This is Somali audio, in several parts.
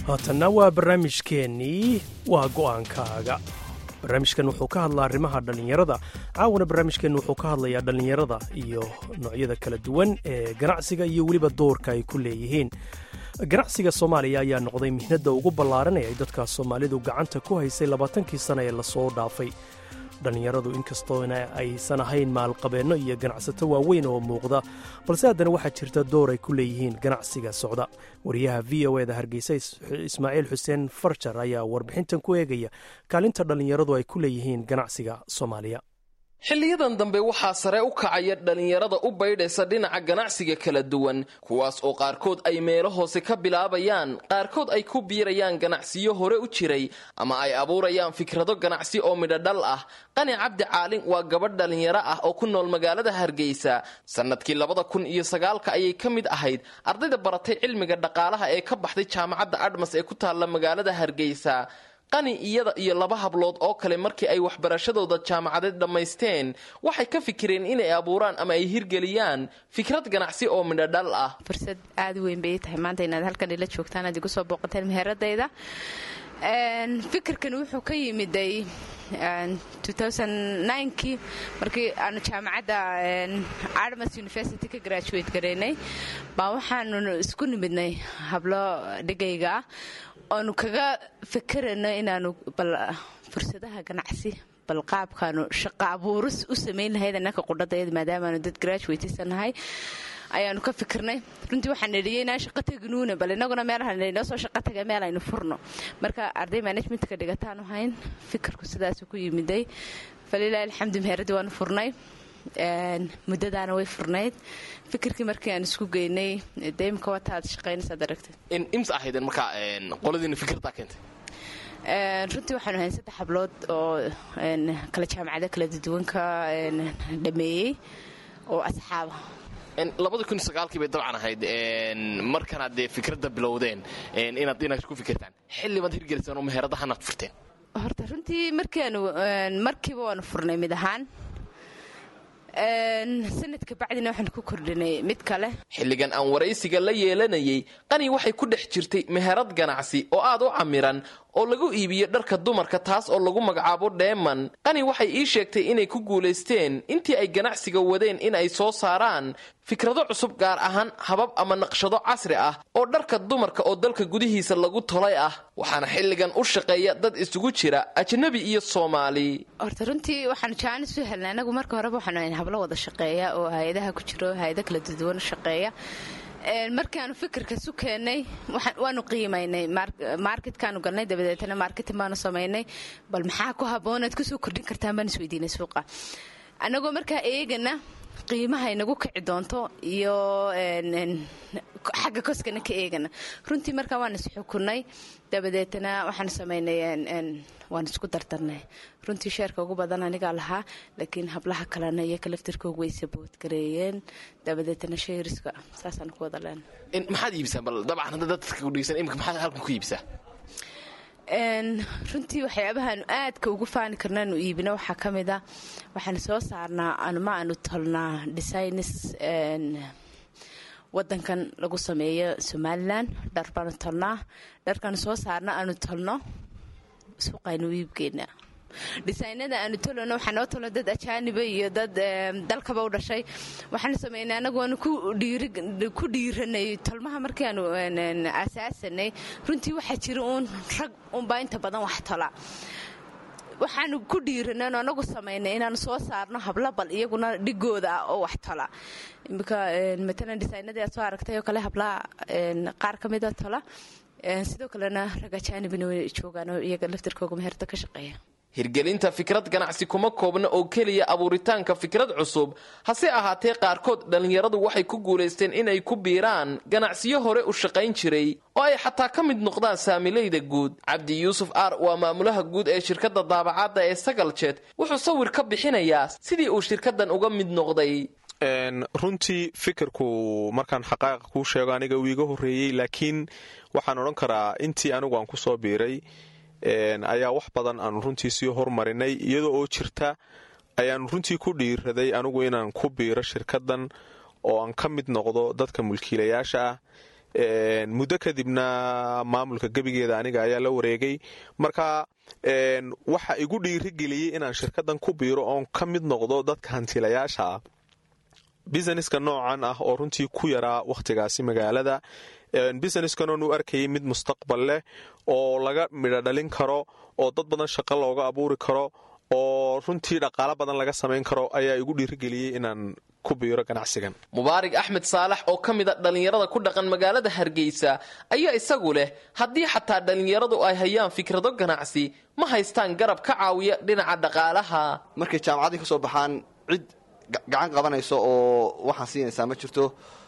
haatanna waa barnaamijkeennii waa go'aankaaga barnaamijkan wuxuu ka hadlaa arrimaha dhallinyarada caawana barnaamijkeennu wuxuu ka hadlayaa dhallinyarada iyo noocyada kala duwan ee ganacsiga iyo weliba doorka ay ku leeyihiin ganacsiga soomaaliya ayaa noqday mihnadda ugu ballaaran ee ay dadka soomaalidu gacanta ku haysay labaatankii sana ee lasoo dhaafay dhallinyaradu inkastoona aysan ahayn maalqabeenno iyo ganacsato waaweyn oo muuqda balse haddana waxaa jirta door ay ku leeyihiin ganacsiga socda wariyaha v o eda hargeysa ismaaciil xuseen farjar ayaa warbixintan ku eegaya kaalinta dhallinyaradu ay ku leeyihiin ganacsiga soomaaliya xilliyadan dambe waxaa sare u kacaya dhallinyarada u baydhaysa dhinaca ganacsiga kala duwan kuwaas oo qaarkood ay meelo hoose ka bilaabayaan qaarkood ay ku biirayaan ganacsiyo hore u jiray ama ay abuurayaan fikrado ganacsi oo midhodhal ah qani cabdi caalin waa gabadh dhallinyaro ah oo ku nool magaalada hargeysa sannadkii labada kun iyo sagaalka ayay ka mid ahayd ardayda baratay cilmiga dhaqaalaha ee ka baxday jaamacadda admas ee ku taalla magaalada hargeysa qani iyada iyo laba hablood oo kale markii ay waxbarashadooda jaamacadeed dhammaysteen waxay ka fikireen inay abuuraan ama ay hirgeliyaan fikrad ganacsi oo midhodhal ah fursad aada weyn bay tahay maanta inaad halkan ila joogtaan aad igu soo booqateen meheradayda fikirkan wuxuu ka yimiday kii markii aanu jaamacadda armas university ka graduate garaynay baa waxaanu isku nimidnay hablo dhigayga ah oonu kaga fikirayno inaanu bal fursadaha ganacsi bal qaabkaanu shaqo abuuris u samayn lahayd annaka qudhadayada maadaamaanu dad graduatesanahay ayaanu ka fikirnay runtii waxaan nidhiyey inaan shaqo teginuuna bal inaguna meelahanoo soo shaqo taga meel aynu furno marka arday managementka dhigataanu hayn fikirku sidaasu ku yimiday falilahi alxamdu meheradii waanu furnay muddadaana way furnayd fikirkii markii aan isku geynay deimka wataad shaqaynaysaad aragtay ims ahaydeen markaa qoladiina fikirtaa keentay runtii waxaanu hayn saddex hablood oo kala jaamacado kala duwanka dhameeyey oo asxaaba labada kun sagaalkii bay dabcan ahayd markanaad dee fikradda bilowdeen inaad inaad ku fikirtaan xilli baad hirgeliseen oo meheradahanaad furteen horta runtii markiaanu markiiba waanu furnay mid ahaan sanadka bacdina waxaan ku kordhinay mid kale xilligan aan waraysiga la yeelanayay qani waxay ku dhex jirtay meherad ganacsi oo aad u camiran oo lagu iibiyo dharka dumarka taas oo lagu magacaabo dheeman qani waxay ii sheegtay inay ku guulaysteen intii ay ganacsiga wadeen in ay soo saaraan fikrado cusub gaar ahaan habab ama naqshado casri ah oo dharka dumarka oo dalka gudihiisa lagu tolay ah waxaana xilligan u shaqeeya dad isugu jira ajnabi iyo soomaali horta runtii waxaanu jaanis u helnay anagu marka horeba waxaanu hayn hablo wada shaqeeya oo hay-adaha ku jiro hay-ada kala duwan u shaqeeya markaanu fikirkasu keennay waanu qiimaynay marketkaanu galnay dabadeetna marketing baanu samaynay bal maxaa ku haboonaad kusoo kordhin kartaan baan isweydiinay suuqa annagoo markaa eegana qiimaha inagu kici doonto iyo xagga koskana ka eegana runtii markaa waan isxukunay dabadeetna waxaan samaynay waan isku dardarnay runtii sheerka ugu badan anigaa lahaa laakiin hablaha kalena iyo kalaftirkoogu way saboodgareeyeen dabadeetna sheeriska saasaan ku wada leen maxaad iibsaa bal dabcan hadda dadka kudhegsan imika maxaad halkan ku iibsaa runtii waxyaabahaanu aadka ugu faani karnaanu iibino waxaa ka mid a waxaan soo saarnaa anuma aanu tolnaa designs wadankan lagu sameeyo somalilan dhar baanu tolnaa dharkaanu soo saarna aanu tolno suuqaynu iibgeynaa dhisaynada aanu tolano waxaa noo tolo dad ajaaniba iyo dad dalkaba u dhashay waxaanu sameynay anagu waanu ku dhiiranay tolmaha markiaanu asaasanay runtii waxaa jira uun rag unbaa inta badan wax tola waxaanu ku dhiiranay anu anagu samaynay inaanu soo saarno habla bal iyaguna dhigooda ah oo wax tola imika matalan dhisaynadii aad soo aragtay oo kale hablaha qaar ka mida tola sidoo kalena rag ajaanibina way joogaan oo iyaga laftirkooga meherda ka shaqeeya hirgelinta fikrad ganacsi kuma koobna oo keliya abuuritaanka fikrad cusub hase ahaatee qaarkood dhallinyaradu waxay ku guulaysteen inay ku biiraan ganacsiyo hore u shaqayn jiray oo ay xataa ka mid noqdaan saamilayda guud cabdi yuusuf aar waa maamulaha guud ee shirkadda daabacadda ee sagaljet wuxuu sawir ka bixinayaa sidii uu shirkaddan uga mid noqday runtii fikirku markaan xaqaaqa kuu sheego aniga uu iga horreeyey laakiin waxaan odhan karaa intii anigu aan kusoo biiray ayaa wax badan aanu runtii sii hormarinay iyadoo oo jirta ayaanu runtii ku dhiiraday anigu inaan ku biiro shirkadan oo aan ka mid noqdo dadka mulkiilayaasha ah muddo kadibna maamulka gebigeeda aniga ayaa la wareegay marka waxa igu dhiirigeliyey inaan shirkadan ku biiro oon ka mid noqdo dadka hantilayaasha ah busineska noocan ah oo runtii ku yaraa wakhtigaasi magaalada businesskan oon u arkayay mid mustaqbal leh oo laga midho dhalin karo oo dad badan shaqo looga abuuri karo oo runtii dhaqaalo badan laga samayn karo ayaa igu dhiirigeliyey inaan ku biiro ganacsigan mubaarig axmed saalax oo ka mid a dhallinyarada ku dhaqan magaalada hargeysa ayaa isagu leh haddii xataa dhallinyaradu ay hayaan fikrado ganacsi ma haystaan garab ka caawiya dhinaca dhaqaalaha markay jaamacaddii ka soo baxaan cid gacan qabanayso oo waxaan siinaysaa ma jirto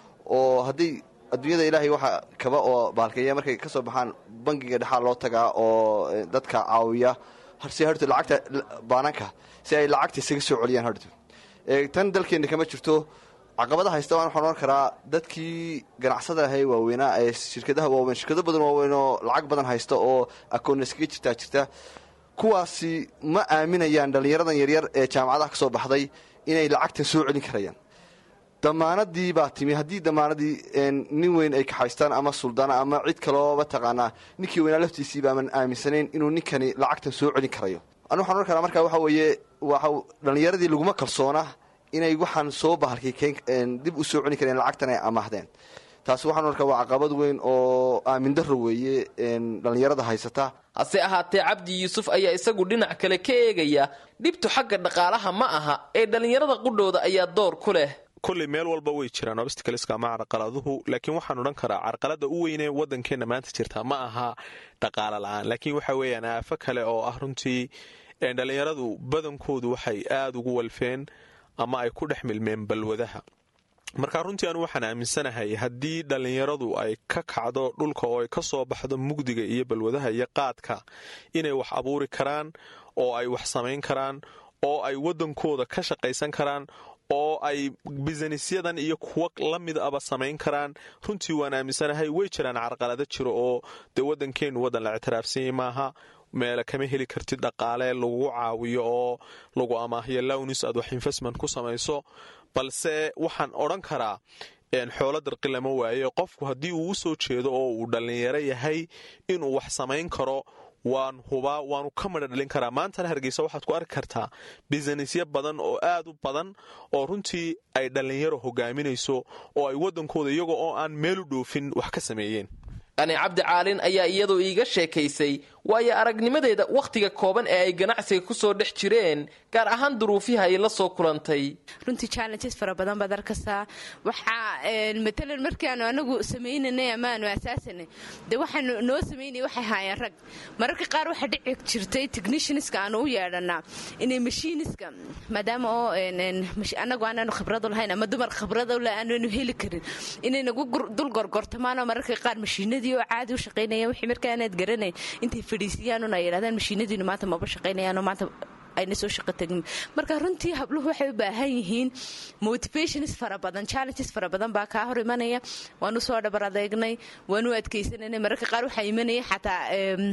oo haddii adduunyada ilaahay waxa kaba oo baalkeeya markay ka soo baxaan bangiga dhexaa loo tagaa oo dadka caawiya si harto lacagta baananka si ay lacagta isaga soo celiyaan harto tan dalkeenna kama jirto caqabada haysta waan waxaan ohan karaa dadkii ganacsada ahay waaweynaa ee shirkadaha waaweyn shirkado badan waaweyn oo lacag badan haysta oo akoonna iskaga jirtaa jirta kuwaasi ma aaminayaan dhallinyaradan yaryar ee jaamacadaha ka soo baxday inay lacagtan soo celin karayaan damaanadii baa timi haddii damaanadii nin weyn ay kaxaystaan ama suldaana ama cid kalooba taqaanaa ninkii weynaa laftiisii baaman aaminsanayn inuu ninkani lacagtan soo celin karayo anu waxaan ohan karaa marka waxa weeye waa dhallinyaradii laguma kalsoona inay waxaan soo bahalkay dib u soo celin kareen lacagtan ay amaahdeen taasi waxaan ohan karaa waa caqabad weyn oo aamin darro weeye dhallinyarada haysata hase ahaatee cabdi yuusuf ayaa isagu dhinac kale ka eegaya dhibtu xagga dhaqaalaha ma aha ee dhallinyarada qudhooda ayaa door ku leh kolley meel walba way jiraan obstacleska ama carqaladuhu laakiin waxaan odhan karaa carqalada u weynee waddankeenna maanta jirta ma aha dhaqaalo la-aan laakiin waxa weeyaan aafo kale oo ah runtii dhallinyaradu badankoodu waxay aada ugu walfeen ama ay ku dhex milmeen balwadaha marka runtii anu waxaan aaminsanahay haddii dhallinyaradu ay ka kacdo dhulka oo ay ka soo baxdo mugdiga iyo balwadaha iyo qaadka inay wax abuuri karaan oo ay wax samayn karaan oo ay waddankooda ka shaqaysan karaan oo ay bisanisyadan iyo kuwo la mid aba samayn karaan runtii waan aaminsanahay way jiraan carqalado jiro oo dee waddankeennu waddan la ictiraafsanyay maaha meele kama heli kartid dhaqaale lagugu caawiyo oo lagu amaahiyo lownis aad wax investment ku samayso balse waxaan odhan karaa xoolo darqi lama waaye qofku haddii uu u soo jeedo oo uu dhallinyaro yahay inuu wax samayn karo waan hubaa waanu ka madha dhalin karaa maantana hargeysa waxaad ku arki kartaa bisanisyo badan oo aad u badan oo runtii ay dhallinyaro hogaaminayso oo ay waddankooda iyago oo aan meel u dhoofin wax ka sameeyeen qani cabdi caalin ayaa iyadu iiga sheekaysay waayo aragnimadeeda wakhtiga kooban ee ay ganacsiga kusoo dhex jireen gaar ahaan duruufihi ay la soo kulantay runtii challenges fara badan baad arkaysaa waxaa matalan markaanu anagu samaynanay ama aanu asaasanay dee waxaanu noo samaynay waxay haayeen rag mararka qaar waxaa dhici jirtay technicianska aanu u yeedhanaa inay mashiiniska maadaama oo anagu aanaanu khibrado lahayn ama dumar khibrado le aanaanu heli karin inay nagu dul gorgortamaanoo mararka qaar mashiinadii oo caadi u shaqaynaya wixii markaa aanaad garanayn intay fadhiisiyaanun ay yidhahdaan mashiinadiinu maanta maba shaqaynayaanoo maanta ayna soo shaqo tagin marka runtii habluhu waxay u baahan yihiin motivations fara badan challenges fara badan baa kaa hor imanaya waanu soo dhabar adeegnay waanu adkaysananay mararka qaar waxaa imanaya xataa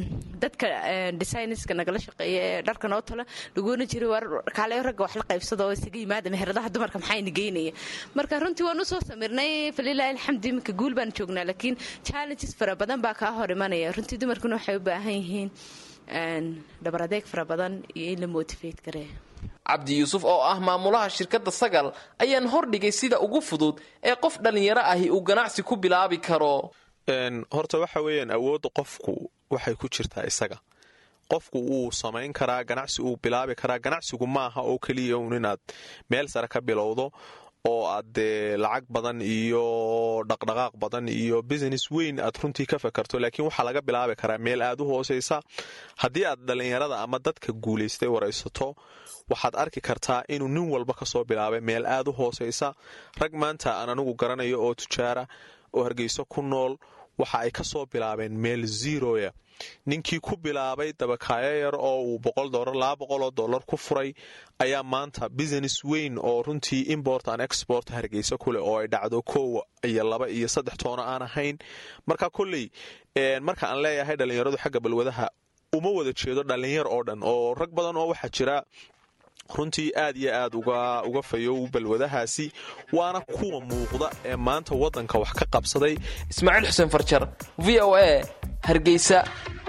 dadka designerska nagala shaqeeya ee dharka noo tala lagoona jiray war kaale ragga wax la qaybsada oo isaga yimaada meheradaha dumarka maxayna geynaya marka runtii waanu soo samirnay falilaahi alxamdu iminka guul baan joognaa laakiin challenges fara badan baa kaa hor imanaya runtii dumarkuna waxay u baahan yihiin dhabar adeeg fara badan iyo in la motivate garee cabdi yuusuf oo ah maamulaha shirkadda sagal ayaan hordhigay sida ugu fudud ee qof dhallinyaro ahi uu ganacsi ku bilaabi karo horta waxa weeyaan awoodda qofku waxay ku jirtaa isaga qofku wuu samayn karaa ganacsi uu bilaabi karaa ganacsigu maaha oo keliya un inaad meel sare ka bilowdo oo aad dee lacag badan iyo dhaqdhaqaaq badan iyo business weyn aad runtii ka fakarto laakiin waxaa laga bilaabi karaa meel aad u hooseysa haddii aad dhallinyarada ama dadka guulaystay waraysato waxaad arki kartaa inuu nin walba kasoo bilaabay meel aad u hooseysa rag maanta aan anigu garanayo oo tujaara oo hargeyso ku nool waxa ay kasoo bilaabeen meel zeroya ninkii ku bilaabay dabakaayo yar oo uu boqol dolar laba boqoloo dollar ku furay ayaa maanta business weyn oo runtii import an export hargeysa kuleh oo ay dhacdo kow iyo laba iyo saddex toono aan ahayn marka kolley marka aan leeyahay dhallinyaradu xagga balwadaha uma wada jeedo dhallinyar oo dhan oo rag badan oo waxaa jira runtii aad iyo aad uga fayow balwadahaasi waana kuwa muuqda ee maanta waddanka wax ka qabsaday ismaaciil xuseen farjar v o a hargeysa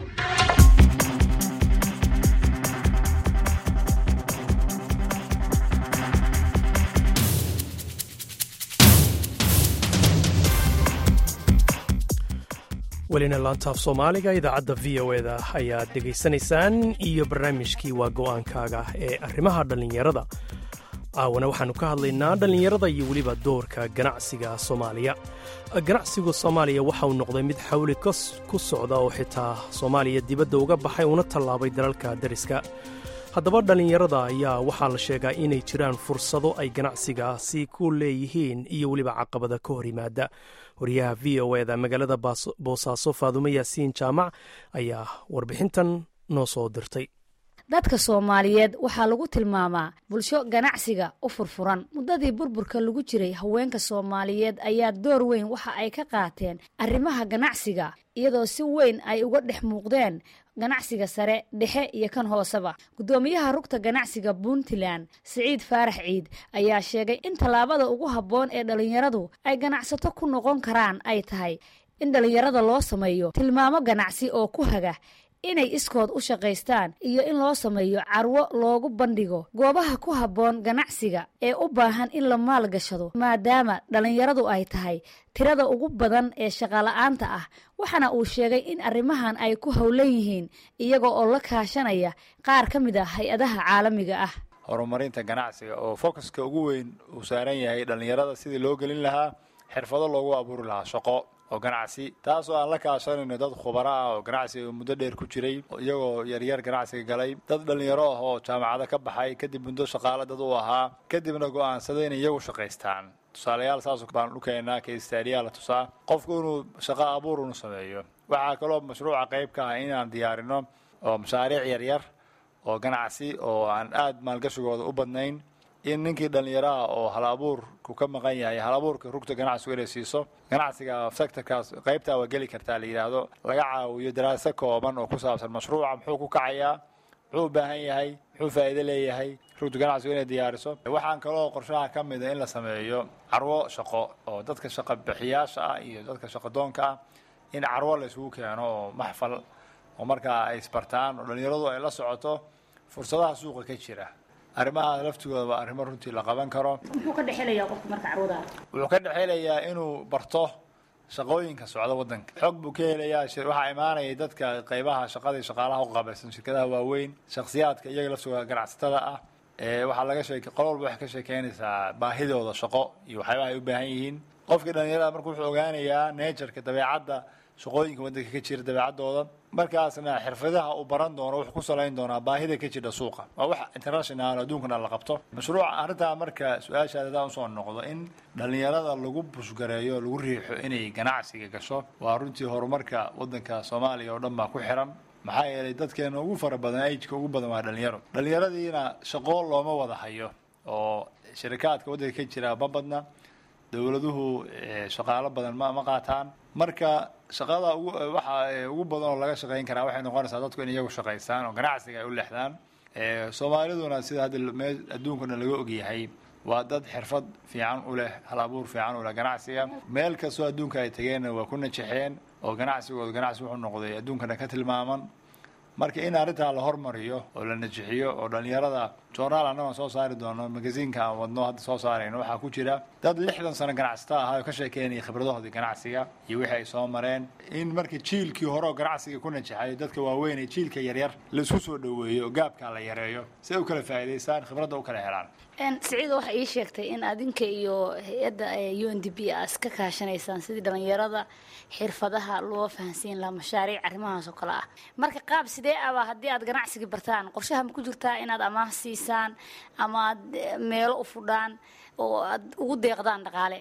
welina laantaaf soomaaliga idaacadda v o eda ayaad dhegaysanaysaan iyo barnaamijkii waa go'aankaaga ee arrimaha dhallinyarada caawana waxaannu ka hadlaynaa dhallinyarada iyo weliba doorka ganacsiga soomaaliya ganacsiga soomaaliya waxa uu noqday mid xawli ku socda oo xitaa soomaaliya dibadda uga baxay una tallaabay dalalka dariska haddaba dhallinyarada ayaa waxaa la sheegaa inay jiraan fursado ay ganacsigaasi ku leeyihiin iyo weliba caqabada ka hor yimaada wariyaha v o eda magaalada boosaaso faadumo yaasiin jaamac ayaa warbixintan noo soo dirtay dadka soomaaliyeed waxaa lagu tilmaamaa bulsho ganacsiga u furfuran muddadii burburka lagu jiray haweenka soomaaliyeed ayaa door weyn waxa ay ka qaateen arrimaha ganacsiga iyadoo si weyn ay uga dhex muuqdeen ganacsiga sare dhexe iyo kan hooseba guddoomiyaha rugta ganacsiga puntland siciid faarax ciid ayaa sheegay in tallaabada ugu habboon ee dhallinyaradu ay ganacsato ku noqon karaan ay tahay in dhallinyarada loo sameeyo tilmaamo ganacsi oo ku haga inay iskood u shaqaystaan iyo in loo sameeyo carwo loogu bandhigo goobaha ku habboon ganacsiga ee u baahan in la maalgashado maadaama dhallinyaradu ay tahay tirada ugu badan ee shaqala-aanta ah waxaana uu sheegay in arrimahan ay ku howlan yihiin iyaga oo la kaashanaya qaar ka mid ah hay-adaha caalamiga ah horumarinta ganacsiga oo focuska ugu weyn uu saaran yahay dhallinyarada sidii loo gelin lahaa xirfado loogu abuuri lahaa shaqo oo ganacsi taasoo aan la kaashanayno dad khubaro ah oo ganacsiga muddo dheer ku jiray iyagoo yaryar ganacsiga galay dad dhallinyaro ah oo jaamacado ka baxay kadib muddo shaqaale dad u ahaa kadibna go'aansaday inay iyagu shaqaystaan tusaalayaal saas baan u keenaa kaistaariyaa la tusaa qofku inuu shaqo abuur unu sameeyo waxaa kaloo mashruuca qayb ka ah inaan diyaarino oo mashaariic yaryar oo ganacsi oo aan aad maalgashigooda u badnayn in ninkii dhallinyaraha oo hal abuurku ka maqan yahay hal abuurka rugta ganacsigu inay siiso ganacsiga sectorkaas qaybtaa waa geli kartaa la yidhaahdo laga caawiyo daraaso kooban oo ku saabsan mashruuca muxuu ku kacayaa muxuu u baahan yahay muxuu faa'iido leeyahay rugta ganacsigu inay diyaariso waxaan kaloo qorshaha ka mida in la sameeyo carwo shaqo oo dadka shaqa bixiyaasha ah iyo dadka shaqadoonka ah in carwo la isugu keeno oo maxfal oo markaa ay isbartaan oo dhallinyaradu ay la socoto fursadaha suuqa ka jira arrimaha laftigooda waa arrimo runtii la qaban karo muxuu ka dhexelayaa qofka marka carwada wuxuu ka dhexelayaa inuu barto shaqooyinka socda waddanka xog buu ka helayaa waxaa imaanaya dadka qaybaha shaqadii shaqaalaha u qabaysan shirkadaha waaweyn shakhsiyaadka iyaga laftigooda ganacsatada ah waxaa laga sheeke qol walba waxay ka sheekeynaysaa baahidooda shaqo iyo waxyaabaha ay u baahan yihiin qofkii dhallinyarada marka wuxuu ogaanayaa neejarka dabeecadda shaqooyinka waddanka ka jira dabeecaddooda markaasna xirfadaha uu baran doono wuxuu ku salayn doonaa baahida ka jira suuqa waa wax international adduunkana la qabto mashruuca arrintaa marka su-aashaada hadaan usoo noqdo in dhallinyarada lagu bushgareeyo lagu riixo inay ganacsiga gasho waa runtii horumarka waddanka soomaaliya oo dhan baa ku xiran maxaa yeelay dadkeena ugu fara badan ajka ugu badan waa dhallinyaro dhallinyaradiina shaqo looma wada hayo oo shirikaadka waddanka ka jira ma badna dowladuhu shaqaalo badan ma ma qaataan marka shaqada ugu waxa ugu badan oo laga shaqayn karaa waxay noqonaysaa dadku in iyagu shaqaystaan oo ganacsiga ay u leexdaan soomaaliduna sida hadda meel adduunkana laga ogyahay waa dad xirfad fiican u leh hal abuur fiican u leh ganacsiga meel kastoo adduunka ay tageenna waa ku najaxeen oo ganacsigooda ganacsi wuxuu noqday adduunkana ka tilmaaman marka in arrintaa la hormariyo oo la najixiyo oo dhallinyarada joornaal annagoon soo saari doono magasiinka aan wadno hadda soo saarayno waxaa ku jira dad lixdan sano ganacsata ahaa oo ka sheekeynaya khibradahoodii ganacsiga iyo wixii ay soo mareen in markii jiilkii hore oo ganacsiga ku najaxay dadka waaweyn ee jiilka yaryar la isku soo dhoweeyo oo gaabkaa la yareeyo si ay u kala faa'iidaystaan khibradda u kala helaan siciida waxay ii sheegtay in adinka iyo hay-adda u n d b a iska kaashanaysaan sidii dhallinyarada xirfadaha loo fahansiin lahaa mashaariic arrimahaas oo kale ah marka qaab sidee aba haddii aad ganacsiga bartaan qorshaha ma ku jirtaa inaad amaah siisaan ama aad meelo u fudhaan oo aad ugu deeqdaan dhaqaale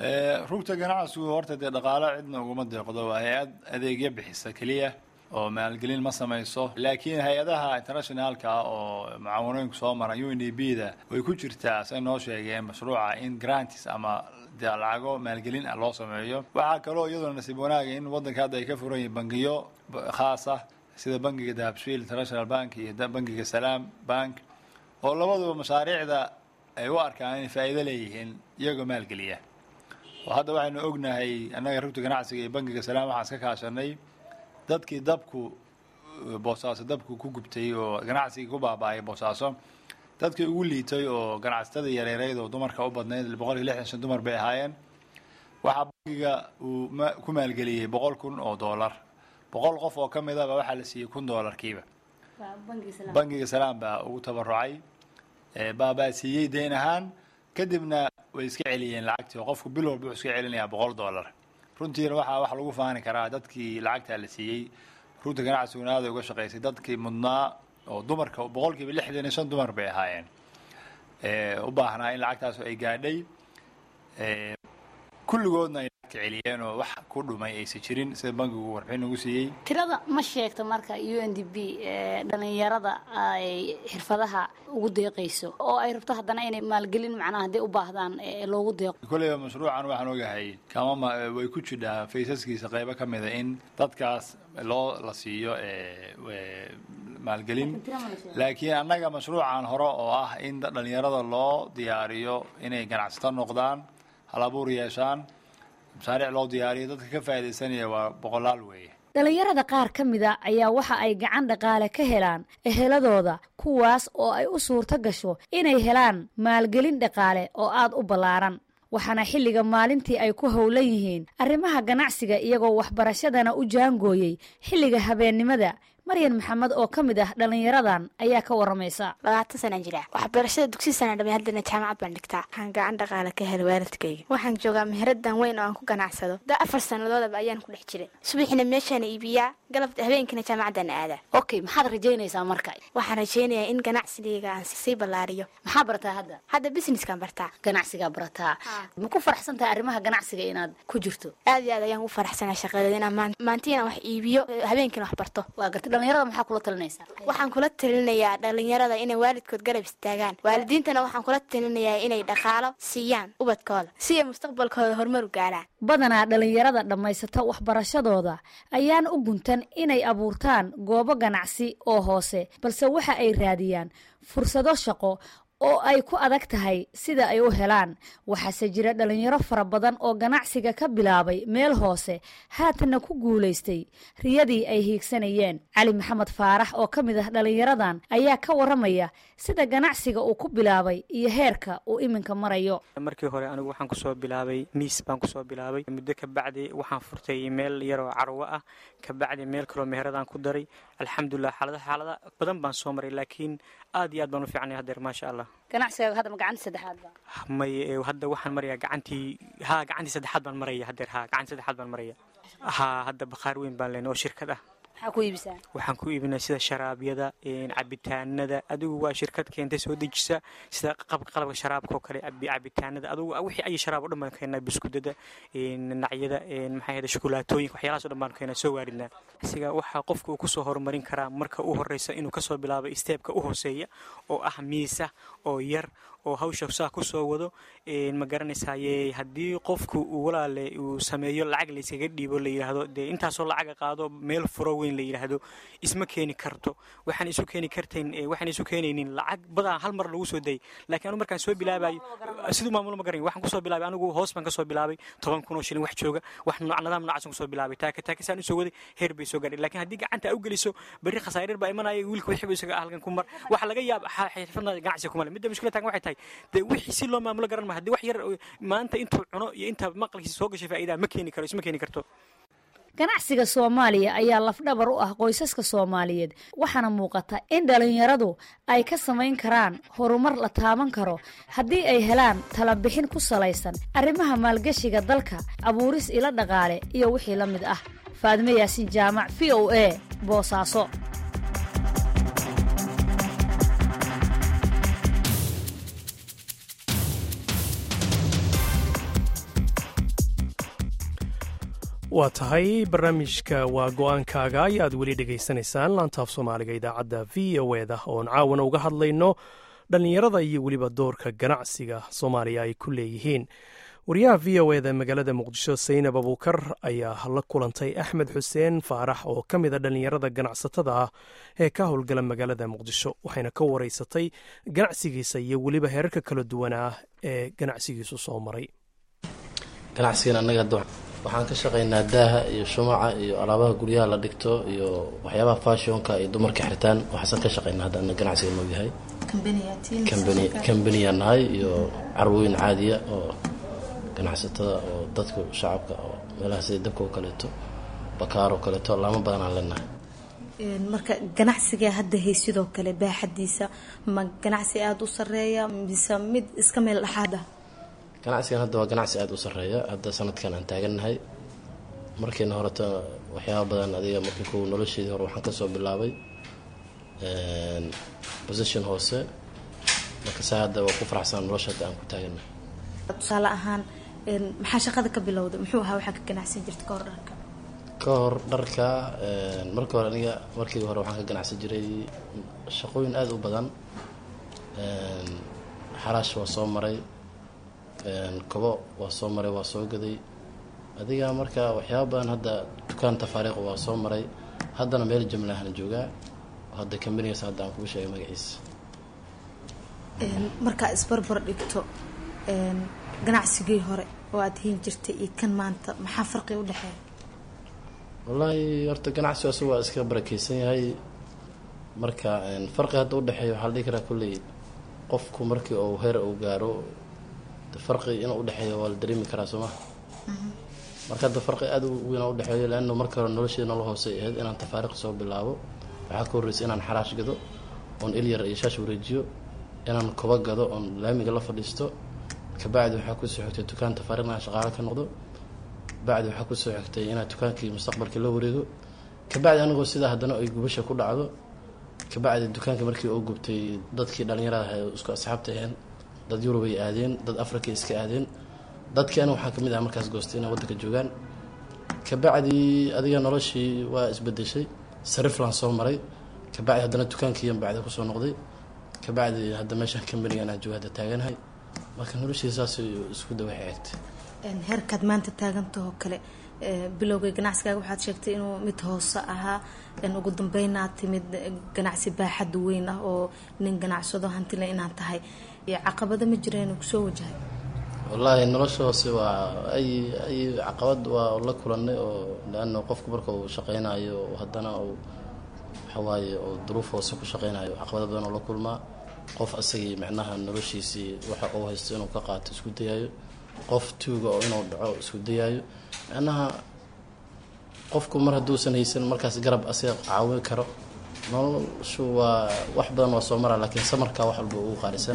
rugta ganacsigu horta dee dhaqaalo cidna uguma deeqdo waa hay-ad adeegyo bixisa keliya oo maalgelin ma samayso laakiin hay-adaha internationaalka ah oo mucaawanooyinku soo mara u n d b da way ku jirtaa say noo sheegeen mashruuca in grantis ama dee lacago maalgelin ah loo sameeyo waxaa kaloo iyaduna nasiib wanaaga in waddanka hadda ay ka furan yihiin bangiyo khaas ah sida bangiga dahabshiil international bank iyo bangiga salaam bank oo labaduba mashaariicda ay u arkaan inay faa'iido leeyihiin iyagoo maalgeliya oo hadda waxaynu ognahay annaga rugta ganacsiga iyo bangiga salaam waxaan iska kaashanay dadkii dabku boosaaso dabku ku gubtay oo ganacsigii ku baaba'ay boosaaso dadkii ugu liitay oo ganacsatada yareereyd oo dumarka u badnayd boqol iyo lixdan shan dumar bay ahaayeen waxaa bangiga uu ku maalgeliyey boqol kun oo doolar boqol qof oo ka midaba waxaa la siiyey kun doolarkiiba bangiga salaam baa ugu tabarucay baabaa siiyey deyn ahaan kadibna way iska celiyeen lacagtii oo qofku bil walba wuxuu iska celinayaa boqol doolar runtiina waxaa wax lagu faani karaa dadkii lacagtaa la siiyey runta ganacsiguna aaday uga shaqaysay dadkii mudnaa oo dumarka boqolkiiba lixdan iyo shan dumar bay ahaayeen u baahnaa in lacagtaas ay gaadhay kulligoodna ay lacagta celiyeen oo wax ku dhumay aysan jirin sida bankigu warbixin ugu siiyey tirada ma sheegto marka u n d b dhalinyarada ay xirfadaha ugu deeqayso oo ay rabto haddana inay maalgelin macnaha hadday u baahdaan loogu deeqo kolleyba mashruucan waxaan ogahay kama way ku jidhaa faysaskiisa qaybo ka mida in dadkaas loo la siiyo maalgelin laakiin annaga mashruucan hore oo ah in dhalinyarada loo diyaariyo inay ganacsato noqdaan hal abuur yeeshaan mashaariic loo diyaariyo dadka ka faa'iidaysanaya waa boqolaal weeye dhalinyarada qaar ka mida ayaa waxa ay gacan dhaqaale ka helaan eheladooda kuwaas oo ay u suurto gasho inay helaan maalgelin dhaqaale oo aad u ballaaran waxaana xilliga maalintii ay ku howlan yihiin arrimaha ganacsiga iyagoo waxbarashadana u jaangooyey xilliga habeennimada maryan maxamed oo ka mid ah dhallinyaradan ayaa ka waramaysa labaatan sanaan jira waxbarashada dugsi sana dhamay haddana jaamacad baan dhigtaa waxaan gacan dhaqaale ka helay waalidkayga waxaan joogaa meheradan weyn oo aan ku ganacsado da afar sannadoodaba ayaan ku dhex jiray subaxina meeshaan iibiyaa galabta habeenkina jaamacaddaan aadaa okay maxaad rajaynaysaa marka waxaan rajaynayaa in ganacsigayga aan sii ballaariyo maxaa barataa hadda hadda businesskaan bartaa ganacsigaa barataa ma ku faraxsan tahay arrimaha ganacsiga inaad ku jirto aad iyo aad ayaan u faraxsanaa shaqadeeda inaan maantii inaan wax iibiyo habeenkiina wax barto waa gartay dhalinyarada maxaa kula talinaysaa waxaan kula talinayaa dhalinyarada inay waalidkood garab istaagaan waalidiintana waxaan kula talinayaa inay dhaqaalo siiyaan ubadkooda si ay mustaqbalkooda horumar u gaaraan badanaa dhalinyarada dhammaysata waxbarashadooda ayaan u guntan inay abuurtaan goobo ganacsi oo hoose balse waxa ay raadiyaan fursado shaqo oo ay ku adag tahay sida ay u helaan waxaase jira dhalinyaro fara badan oo ganacsiga ka bilaabay meel hoose haatanna ku guulaystay riyadii ay hiigsanayeen cali maxamed faarax oo ka mid ah dhalinyaradan ayaa ka waramaya sida ganacsiga uu ku bilaabay iyo heerka uu iminka marayo markii hore anigu waxaan kusoo bilaabay miis baan kusoo bilaabay muddo kabacdi waxaan furtay meel yaroo carwo ah kabacdi meel kaloo meheradaan ku daray alxamdulilah xaalada xaalada badan baan soo maray laakiin aad iyo aad baan u fiicnay hadeer maasha allah ganacsigaaga hadda ma gacantii saddexaad ba may hadda waxaan marayaa gacantii ha gacantii saddexaad baan maraya hadeer ha gacantii saddexaad baan maraya ha hadda bakhaar weyn baan leenay oo shirkad ah maxaa ku iibisaa waxaan ku iibinaa sida sharaabyada cabitaanada adigu waa shirkad keentay soo dejisa sida qalabka sharaabka oo kale cabitaanada adigu wixii ay sharaab o dhan baan keenaa biskudada nacyada maxaa yahda shukulaatooyinka waxyaalahaas o dhan baan keenaa soo waarinaa siga waxaa qofka uu kusoo horumarin karaa marka u horeysa inuu kasoo bilaabo steebka u hooseeya oo ah miisa oo yar oo hawsha saa kusoo wado ma garanaysaye haddii qofku uu walaale uu sameeyo lacag layskaga dhiibo la yidhaahdo dee intaasoo lacaga qaado meel furo weyn la yidhaahdo isma keeni karto waxaan isu keeni kartayn waxaan isu keenaynin lacag badan hal mar lagu soo dayay laakiin anu markaan soo bilaabayo siduu maamulo ma garanay waxaan kusoo bilaabay anigu hoos baan kasoo bilaabay toban kun oo shilin wax jooga wax nooc nadaam noocaasaan kusoo bilaabay taaka taakasaan usoo waday heer bay soo gaadhay laakiin haddii gacanta u geliso berri khasaarir baa imanaya wiilka wixii isaga halkan ku mar waxa laga yaaba xirfadna ganacsiga kumale midda mushkila taagan waxay tahay dee wixii si loo maamulo garan ma haddii wax yar maanta intuu cuno iyo inta maqalkiisa soo gashay faa'iidaha ma keeni karo isma keeni karto ganacsiga soomaaliya ayaa lafdhabar u ah qoysaska soomaaliyeed waxaana muuqata in dhalinyaradu ay ka samayn karaan horumar la taaban karo haddii ay helaan talabixin ku salaysan arrimaha maalgeshiga dalka abuuris ilo dhaqaale iyo wixii la mid ah faadime yaasiin jaamac v o a boosaaso waa tahay barnaamijka waa go-aankaaga ayaad weli dhegaysanaysaan laantaaf soomaaliga idaacadda v o eda oon caawana uga hadlayno dhallinyarada iyo weliba doorka ganacsiga soomaaliya ay ku leeyihiin wariyaha v o eda magaalada muqdisho saynab abuukar ayaa la kulantay axmed xuseen faarax oo ka mid a dhallinyarada ganacsatada ah ee ka howlgala magaalada muqdisho waxayna ka wareysatay ganacsigiisa iyo weliba heerarka kala duwanaa ee ganacsigiisu soo maray ganacsigan annaga hadda waxaan ka shaqaynaa daaha iyo shumaca iyo alaabaha guryaha la dhigto iyo waxyaabaha fashionka iyo dumarka xirtaan waxaasan ka shaqaynaa hadda ana ganacsiga noo yahay kambaniya nahay iyo carwooyin caadiya oo ganacsatada oo dadka shacabka oo meelaha sida dabka oo kaleeto bakaar oo kaleeto laamo badan aan leenahay marka ganacsiga hadda hay sidoo kale baaxadiisa ma ganacsi aada u sareeya mise mid iska meel dhexaad ah ganacsigan hadda waa ganacsi aada u sareeya hadda sanadkan aan taagannahay markiina horeta waxyaaba badan adiga markii kuwa nolosheedii hore waxaan kasoo bilaabay position hoose marka saa hadda waa ku faraxsan nolosha hadda aan ku taagannahay tusaale ahaan maxaa shaqada ka bilowday muxuu ahaa waxaa ka ganacsan jirta ka hor dharka ka hor dharka markii hore aniga markii hore waxaan ka ganacsan jiray shaqooyin aada u badan xaraash waa soo maray kobo waa soo maray waa soo gaday adiga marka waxyaaba badan hadda dukaan tafaariiq waa soo maray haddana meel jumlahan joogaa hadda kambanigaas hadda aan kugu sheegay magaciisa markaa isbarbar dhigto ganacsigii hore oo aada hiin jirtay iyo kan maanta maxaa farqi u dhexeeya wallaahi horta ganacsigu asagu waa iska barakeysan yahay marka farqi hadda udhexeeya waxaa la dhihi karaa kolley qofku markii uu heer uu gaaro farqi inuu udhexeeyo waa la dareemi karaa soo maha marka hadda farqi aada u weyn udhexeeyo leanna markii hore nolosheeda nolol hoose ahayd inaan tafaariiq soo bilaabo waxaa ka horreysay inaan xaraash gado oon ilyar iyo shaash wareejiyo inaan koba gado oon laamiga la fadhiisto kabacdi waxaa kusoo xigtay dukaan tafaariiqna aan shaqaalo ka noqdo bacdi waxaa kusoo xigtay inaad dukaankii mustaqbalkii la wareego kabacdi anigoo sidaa haddana ay gubasha ku dhacdo kabacdi dukaankii markii oo gubtay dadkii dhallinyarada ahay isku asxaabta aheen dad yurub ay aadeen dad africa iska aadeen dadkii aniga waxaa kamid ah markaas goostay inay waddanka joogaan kabacdi adiga noloshii waa isbedeshay sariflan soo maray kabacdi haddana dukaankiiyan bacdi kusoo noqday kabacdi hadda meeshaan kambanigan aan jooga hadda taaganahay marka noloshii saas isku dawaxa eegtay heerkaad maanta taagantahoo kale bilowgay ganacsigaaga waxaad sheegtay inuu mid hoose ahaa ugu dambeynaa timid ganacsi baaxad weyn ah oo nin ganacsado hantile inaad tahay caqabado ma jireen kusoo wajahay wallaahi nolosha hoose waa ay ay caqabad waa la kulanay oo leana qofku marka uu shaqeynayo haddana uu waxawaaye oo duruuf hoose ku shaqeynayo caqabado badan oo la kulmaa qof asagii micnaha noloshiisii waxa uu haysto inuu ka qaato isku dayayo qof tuuga oo inuu dhaco isku dayaayo micnaha qofku mar hadduusan haysan markaas garab asiga caawin karo noloshu waa wax badan waa soo maraa laakiin samarkaa wax walba ugu qaalisan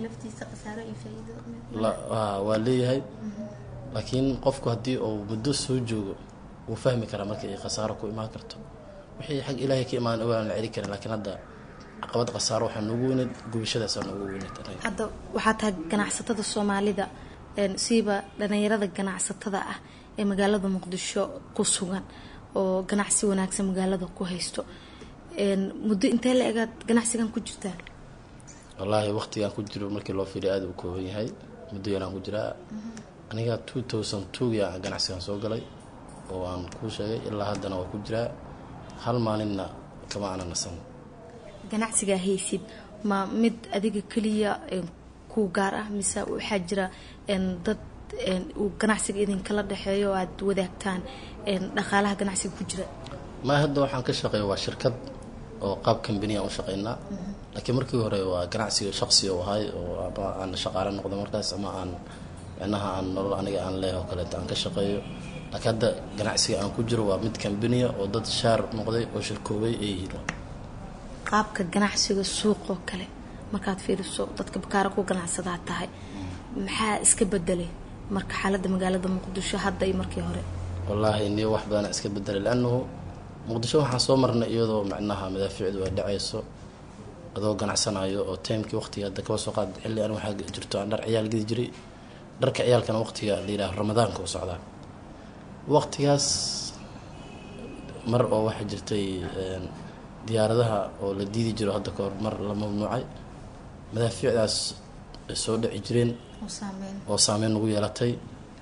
waa leeyahay laakiin qofku haddii uu muddo soo joogo wuu fahmi karaa markii ay khasaaro ku imaan karto wixii xag ilaahay ka imaan waan la celi karin laakiin hadda caqabad khasaaro waxaa noogu weyneed gubashadaasa noogu weyneed hadda waxaa tahay ganacsatada soomaalida siiba dhalinyarada ganacsatada ah ee magaalada muqdisho ku sugan oo ganacsi wanaagsan magaalada ku haysto muddo intee la egaad ganacsigan ku jirtaa wallaahi waqtigaan ku jiro markii loo fiiriya aada u kooban yahay muddo yaraan ku jiraa aniga two thousand twogia ganacsigan soo galay oo aan kuu sheegay ilaa haddana waa ku jiraa hal maalinna kama ana nasan ganacsigaa haysid ma mid adiga keliya ku gaar ah mise waxaa jira dad uu ganacsiga idinkala dhexeeyo oo aada wadaagtaan dhaqaalaha ganacsiga ku jira ma hadda waxaan ka shaqeeya waa shirkad oo qaab kambaniya u shaqeynaa laakiin markii hore waa ganacsiga shaqsi u ahay oo ama aan shaqaale noqdo markaas ama aan micnaha aan nolol aniga aan leeh oo kaleeto aan ka shaqeeyo laakiin hadda ganacsiga aan ku jiro waa mid kambaniya oo dad shaar noqday oo shirkoobay ay yihiin qaabka ganacsiga suuqoo kale markaad fiiriso dadka bakaara ku ganacsadaa tahay maxaa iska bedelay marka xaaladda magaalada muqdisho hadda iyo markii hore wallaahi niyo wax badana iska bedelay liannahu muqdisho waxaan soo marnay iyadoo micnaha madaafiicdu ay dhacayso adoo ganacsanayo oo taymkii waqtiga hadda kaba soo qaad xilli an waxaa jirto aan dhar ciyaal gedi jiray dharka ciyaalkana waqtiga la yidhaha ramadaanka u socdaa waqtigaas mar oo waxaa jirtay diyaaradaha oo la diidi jiro hadda kahor mar la mamnuucay madaafiicdaas ay soo dhici jireen oo saameyn nagu yeelatay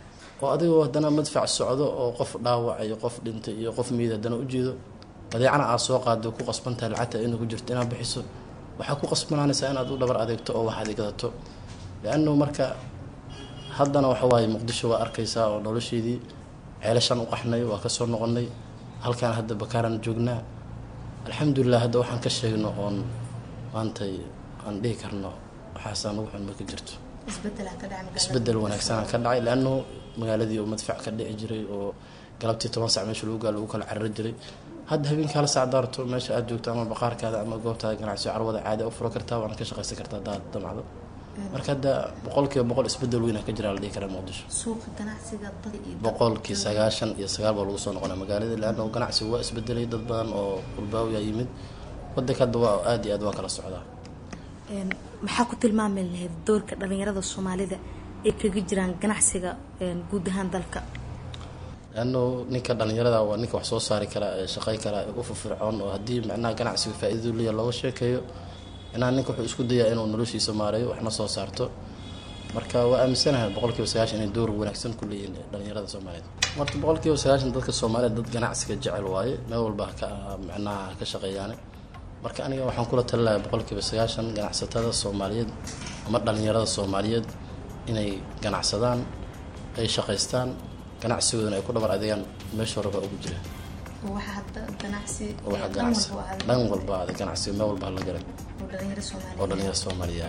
oo adigoo haddana madfac socdo oo qof dhaawac iyo qof dhintay iyo qof miid haddana ujeedo badeecana aad soo qaado ku qasbantahay lacagta inay ku jirto inaad bixiso waxaa ku qasbanaanaysaa inaad u dhabar adeegto oo wax adeegdato liannu marka haddana waxa waaye muqdisho waa arkaysaa oo nolosheedii ceelashaan u qaxnay waa kasoo noqonay halkaan hadda bakaaran joognaa alxamdulilah hadda waxaan ka sheegno oon maantay aan dhihi karno waxaasaan ugu xun ma ka jirto isbedel wanaagsanaa ka dhacay leanno magaaladii oo madfac ka dhici jiray oo galabtii toban sac meesha lagu gaa lagu kala carari jiray hadda habeenkii hal sac daarto meesha aad joogto ama baqaarkaada ama goobtaada ganacsiyo carwada caadi u furo kartaa waana ka shaqaysan kartaa hadaad damacdo marka hadda boqolkiiba boqol isbedel weyn ka jira la dhihi karaa muqdisho boqolkii sagaashan iyo sagaal baa lagu soo noqonaa magaalada leanna ganacsigu waa isbedelay dad badan oo qurbaawiya yimid wadanka hadda waa aada iyo aad waa kala socdaa maxaa ku tilmaami lahayd doorka dhalinyarada soomaalida ay kaga jiraan ganacsiga guud ahaan dalka leanno ninka dhalinyarada waa ninka wax soo saari karaa ee shaqay karaa ee u firfircoon oo haddii macnaha ganacsiga faa-idadu leeya looga sheekeeyo inaa ninka wuxuu isku dayaa inuu noloshiisa maareeyo waxna soo saarto marka waa aaminsanahay boqolkiiba sagaashan inay door wanaagsan ku leeyihiin dhalinyarada soomaaliyed horta boqolkiiba sagaashan dadka soomaaliyeed dad ganacsiga jecel waaye meel walba ka macnaha ka shaqeeyaane marka aniga waxaan kula talinayaa boqolkiiba sagaashan ganacsatada soomaaliyeed ama dhalinyarada soomaaliyeed inay ganacsadaan ay shaqaystaan ganacsigoodana ay ku dhabar adeegaan meesha horeba ugu jira waxa ganacsi dhan walba ade ganacsiga meel walba hala garay oo dhalinyaro soomaaliya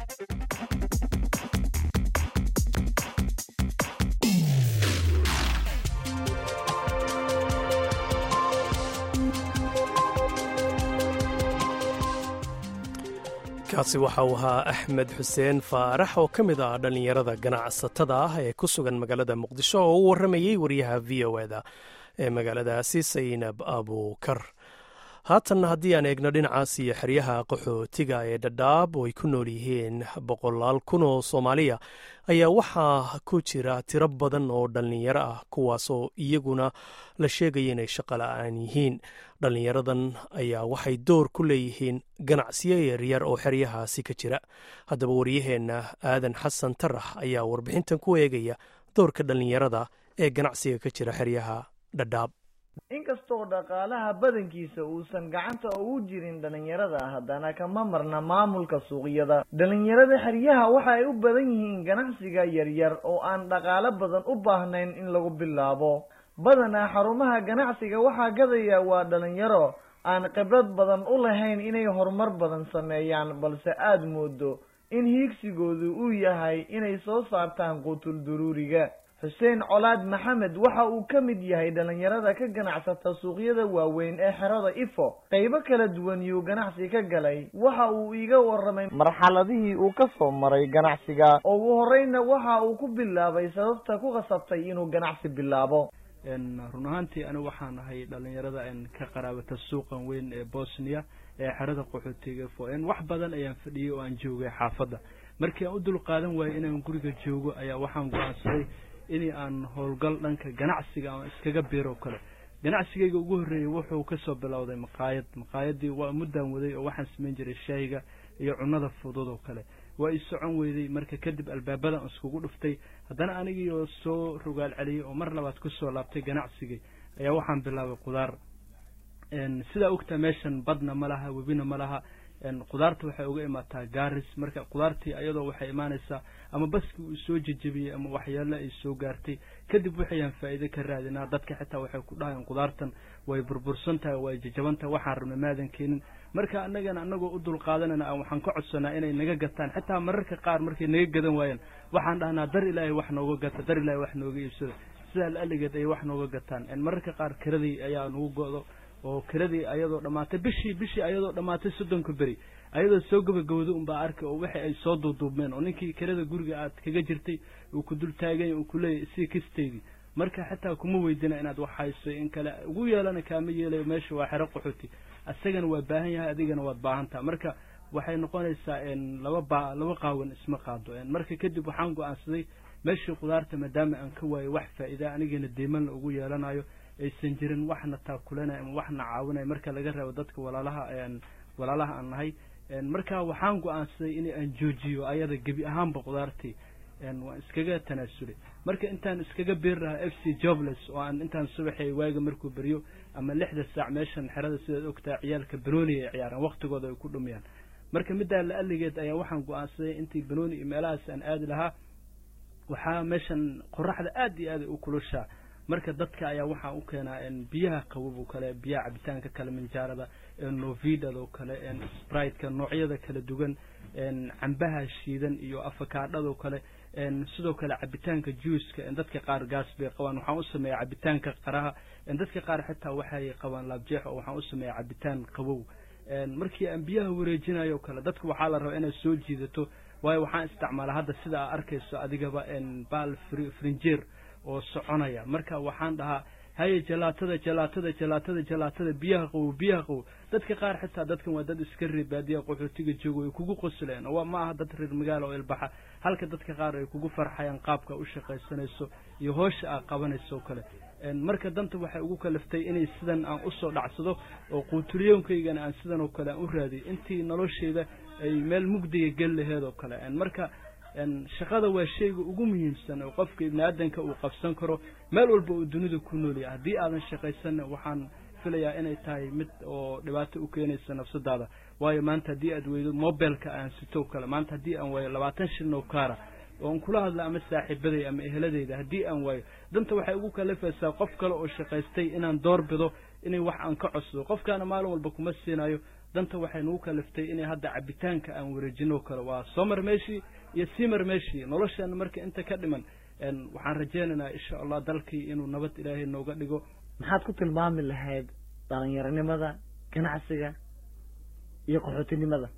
kaasi waxa uu ahaa axmed xuseen faarax oo ka mid ah dhallinyarada ganacsatada ah ee ku sugan magaalada muqdisho oo u warramayey wariyaha v o eda ee magaaladaasi saynab abuukar haatanna haddii aan eegno dhinacaas iyo xeryaha qaxootiga ee dhadhaab oo ay ku nool yihiin boqolaal kun oo soomaaliya ayaa waxaa ku jira tiro badan oo dhallinyaro ah kuwaasoo iyaguna la sheegaya inay shaqo la-aan yihiin dhallinyaradan ayaa waxay door ku leeyihiin ganacsiyo yaryar oo xeryahaasi ka jira haddaba waryaheenna aadan xasan tarax ayaa warbixintan ku eegaya doorka dhallinyarada ee ganacsiga ka jira xeryaha dhadhaab inkastoo dhaqaalaha badankiisa uusan gacanta ugu jirin dhallinyarada haddana kama marna maamulka suuqyada dhallinyarada xeryaha waxa ay u badan yihiin ganacsiga yaryar oo aan dhaqaalo badan u baahnayn in lagu bilaabo badanaa xarumaha ganacsiga waxaa gadaya waa dhallinyaro aan khibrad badan u lahayn inay horumar badan sameeyaan balse aada moodo in hiigsigoodu uu yahay inay soo saartaan qutul duruuriga xuseen colaad maxamed waxa uu ka mid yahay dhallinyarada ka ganacsata suuqyada waaweyn ee xerada ifo qaybo kala duwan yuu ganacsi ka galay waxa uu iiga warramay marxaladihii uu ka soo maray ganacsiga ugu horreyna waxa uu ku bilaabay sababta ku qasabtay inuu ganacsi bilaabo run ahaantii anigu waxaan ahay dhallinyarada ka qaraabata suuqan weyn ee bosnia ee xerada qaxootiga ifo wax badan ayaan fadhiyey oo aan joogay xaafadda markii aan u dul qaadan waayey inaan guriga joogo ayaa waxaan go-aansaday in aan howlgal dhanka ganacsiga ama iskaga biiro kale ganacsigayga ugu horreeyey wuxuu kasoo bilowday maqaayad maqaayadii waa muddaan waday oo waxaan samayn jiray shaayiga iyo cunnada fudud oo kale waa i socon weyday marka kadib albaabadan iskugu dhuftay haddana anigii oo soo rogaal celiyey oo mar labaad kusoo laabtay ganacsigay ayaa waxaan bilaabay qudaar sidaa ogtaa meeshan badna ma laha webina ma laha qudaarta waxay uga imaataa gaaris marka qudaartii ayadoo waxay imaanaysaa ama baskii uu soo jejebiyey ama waxyaalo ay soo gaartay kadib waxayaan faa'iide ka raadinaa dadka xitaa waxay ku dhahayaan qudaartan way burbursan tahay way jajaban tahay waxaan rabna maadan keenin marka annagana annagoo u dul qaadanayna waxaan ka codsanaa inay naga gataan xitaa mararka qaar markay naga gadan waayaan waxaan dhahnaa dar ilaahay wax nooga gata dar ilaahay wax nooga iibsada sidaa la-aligeed ay wax nooga gataan mararka qaar kiradii ayaa nagu go-do oo kiradii ayadoo dhammaatay bishii bishii ayadoo dhammaatay soddonka beri ayadoo soo gabagabada unbaa arkay oo waxay ay soo duuduubmeen oo ninkii kirada guriga aad kaga jirtay uu ku dul taaganya uu kuleeyahy sii kisteydii marka xitaa kuma weydina inaad wax hayso in kale ugu yeelana kaama yeelayo meesha waa xero qaxooti isagana waa baahan yahay adigana waad baahantaha marka waxay noqonaysaa laba ba laba qaawan isma qaado marka kadib waxaan go-aansaday meeshii qudaarta maadaama aan ka waayo wax faa'iida anigana deymanla ugu yeelanayo aysan jirin waxna taakulanay ama waxna caawinay marka laga reebo dadka walaalaha walaalaha aan nahay marka waxaan go-aansaday in aan joojiyo ayada gebi ahaanba qudaartii waan iskaga tanaasulay marka intaan iskaga beeri lahaa f c jobless oo aan intaan subaxay waaga markuu beryo ama lixda saac meeshan xerada sidaad ogtahay ciyaalka banooni ay ciyaaraan waktigooda ay ku dhumiyaan marka middaa la aligeed ayaa waxaan go-aansaday intii banooni iyo meelahaas aan aadi lahaa waxaa meeshan qoraxda aad iyo aad ay u kulushaa marka dadka ayaa waxaa u keenaa biyaha qabob oo kale biyaha cabitaanka kale minjaarada novidada oo kale spriteka noocyada kala duwan cambaha shiidan iyo afakaadhada oo kale sidoo kale cabitaanka juiska dadka qaar gaas bay qabaan waxaan u sameeya cabitaanka qaraha dadka qaar xitaa waxay qabaan laabjeex oo waxaan u sameeya cabitaan qabow markii aan biyaha wareejinayo o kale dadka waxaa la rabaa inaad soo jiidato waayo waxaan isticmaalaa hadda sida aa arkayso adigaba baal frinjeer oo soconaya marka waxaan dhahaa haye jalaatada jalaatada jalaatada jalaatada biyaha qabow biyaha qabow dadka qaar xitaa dadkan waa dad iska reer baadiya qaxootiga joogo ay kugu qosleen oo ma aha dad reer magaalo oo ilbaxa halka dadka qaar ay kugu farxayaan qaabka u shaqaysanayso iyo hoosha aa qabanayso o kale marka danta waxay ugu kalaftay inay sidan aan usoo dhacsado oo quutuliyoonkaygan aan sidan oo kale aan u raadiyo intii nolosheyda ay meel mugdiga gel laheed oo kale marka shaqada waa shayga ugu muhiimsan oo qofka ibni aadanka uu qabsan karo meel walba uu dunida ku noolyahay haddii aadan shaqaysanna waxaan filayaa inay tahay mid oo dhibaato u keenaysa nafsadaada waayo maanta haddii aad weydo mobilka aan sito kale maanta haddii aan waayo labaatan shilin oo kaara oo aan kula hadla ama saaxiibaday ama eheladeyda haddii aan waayo danta waxay ugu kalafaysaa qof kale oo shaqaystay inaan door bido inay wax aan ka codsado qofkaana maalin walba kuma siinayo danta waxay nagu kalaftay inay hadda cabitaanka aan wareejino kale waa soomar meeshii iyo simar meeshii noloshaana marka inta ka dhiman waxaan rajeynaynaa insha allah dalkii inuu nabad ilaahay nooga dhigo maxaad ku tilmaami lahayd dhalinyaronimada ganacsiga iyo qaxootinimada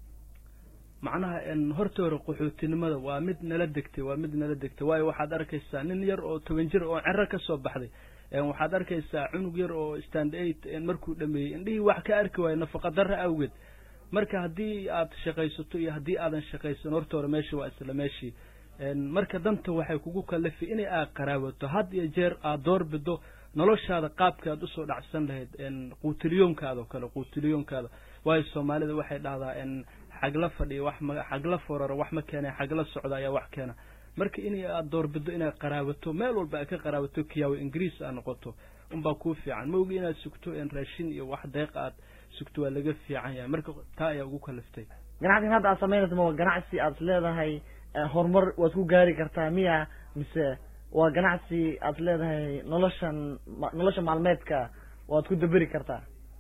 macnaha horta hore qaxootinimada waa mid nala degtay waa mid nala degtay waayo waxaad arkaysaa nin yar oo toban jir oo cero ka soo baxday waxaad arkaysaa cunug yar oo stand eight markuu dhameeyey indhihii wax ka arki waayo nafaqa darra awgeed marka haddii aad shaqaysato iyo haddii aadan shaqaysan horta hore meesha waa isla meeshii marka danta waxay kugu kalafay inay aad qaraabato had iyo jeer aad door bido noloshaada qaabka aad usoo dhacsan lahayd quutiliyoonkaada oo kale quutiliyoonkaada waayo soomaalida waxay dhahdaa xagla fadhiya wax ma xagla foraro wax ma keena xagla socda ayaa wax keena marka in aad doorbido inaad qaraabato meel walba aad ka qaraabato kiyaawo ingiriis aad noqoto unbaa kuu fiican ma ogi inaad sugto raashin iyo wax deeq aad sugto waa laga fiican yahay marka taa ayaa ugu kalaftay ganacsigan hadda aad samaynayso ma ganacsi aad leedahay horumar waad ku gaari kartaa miya mise waa ganacsi aad leedahay noloshan nolosha maalmeedka waad ku daberi kartaa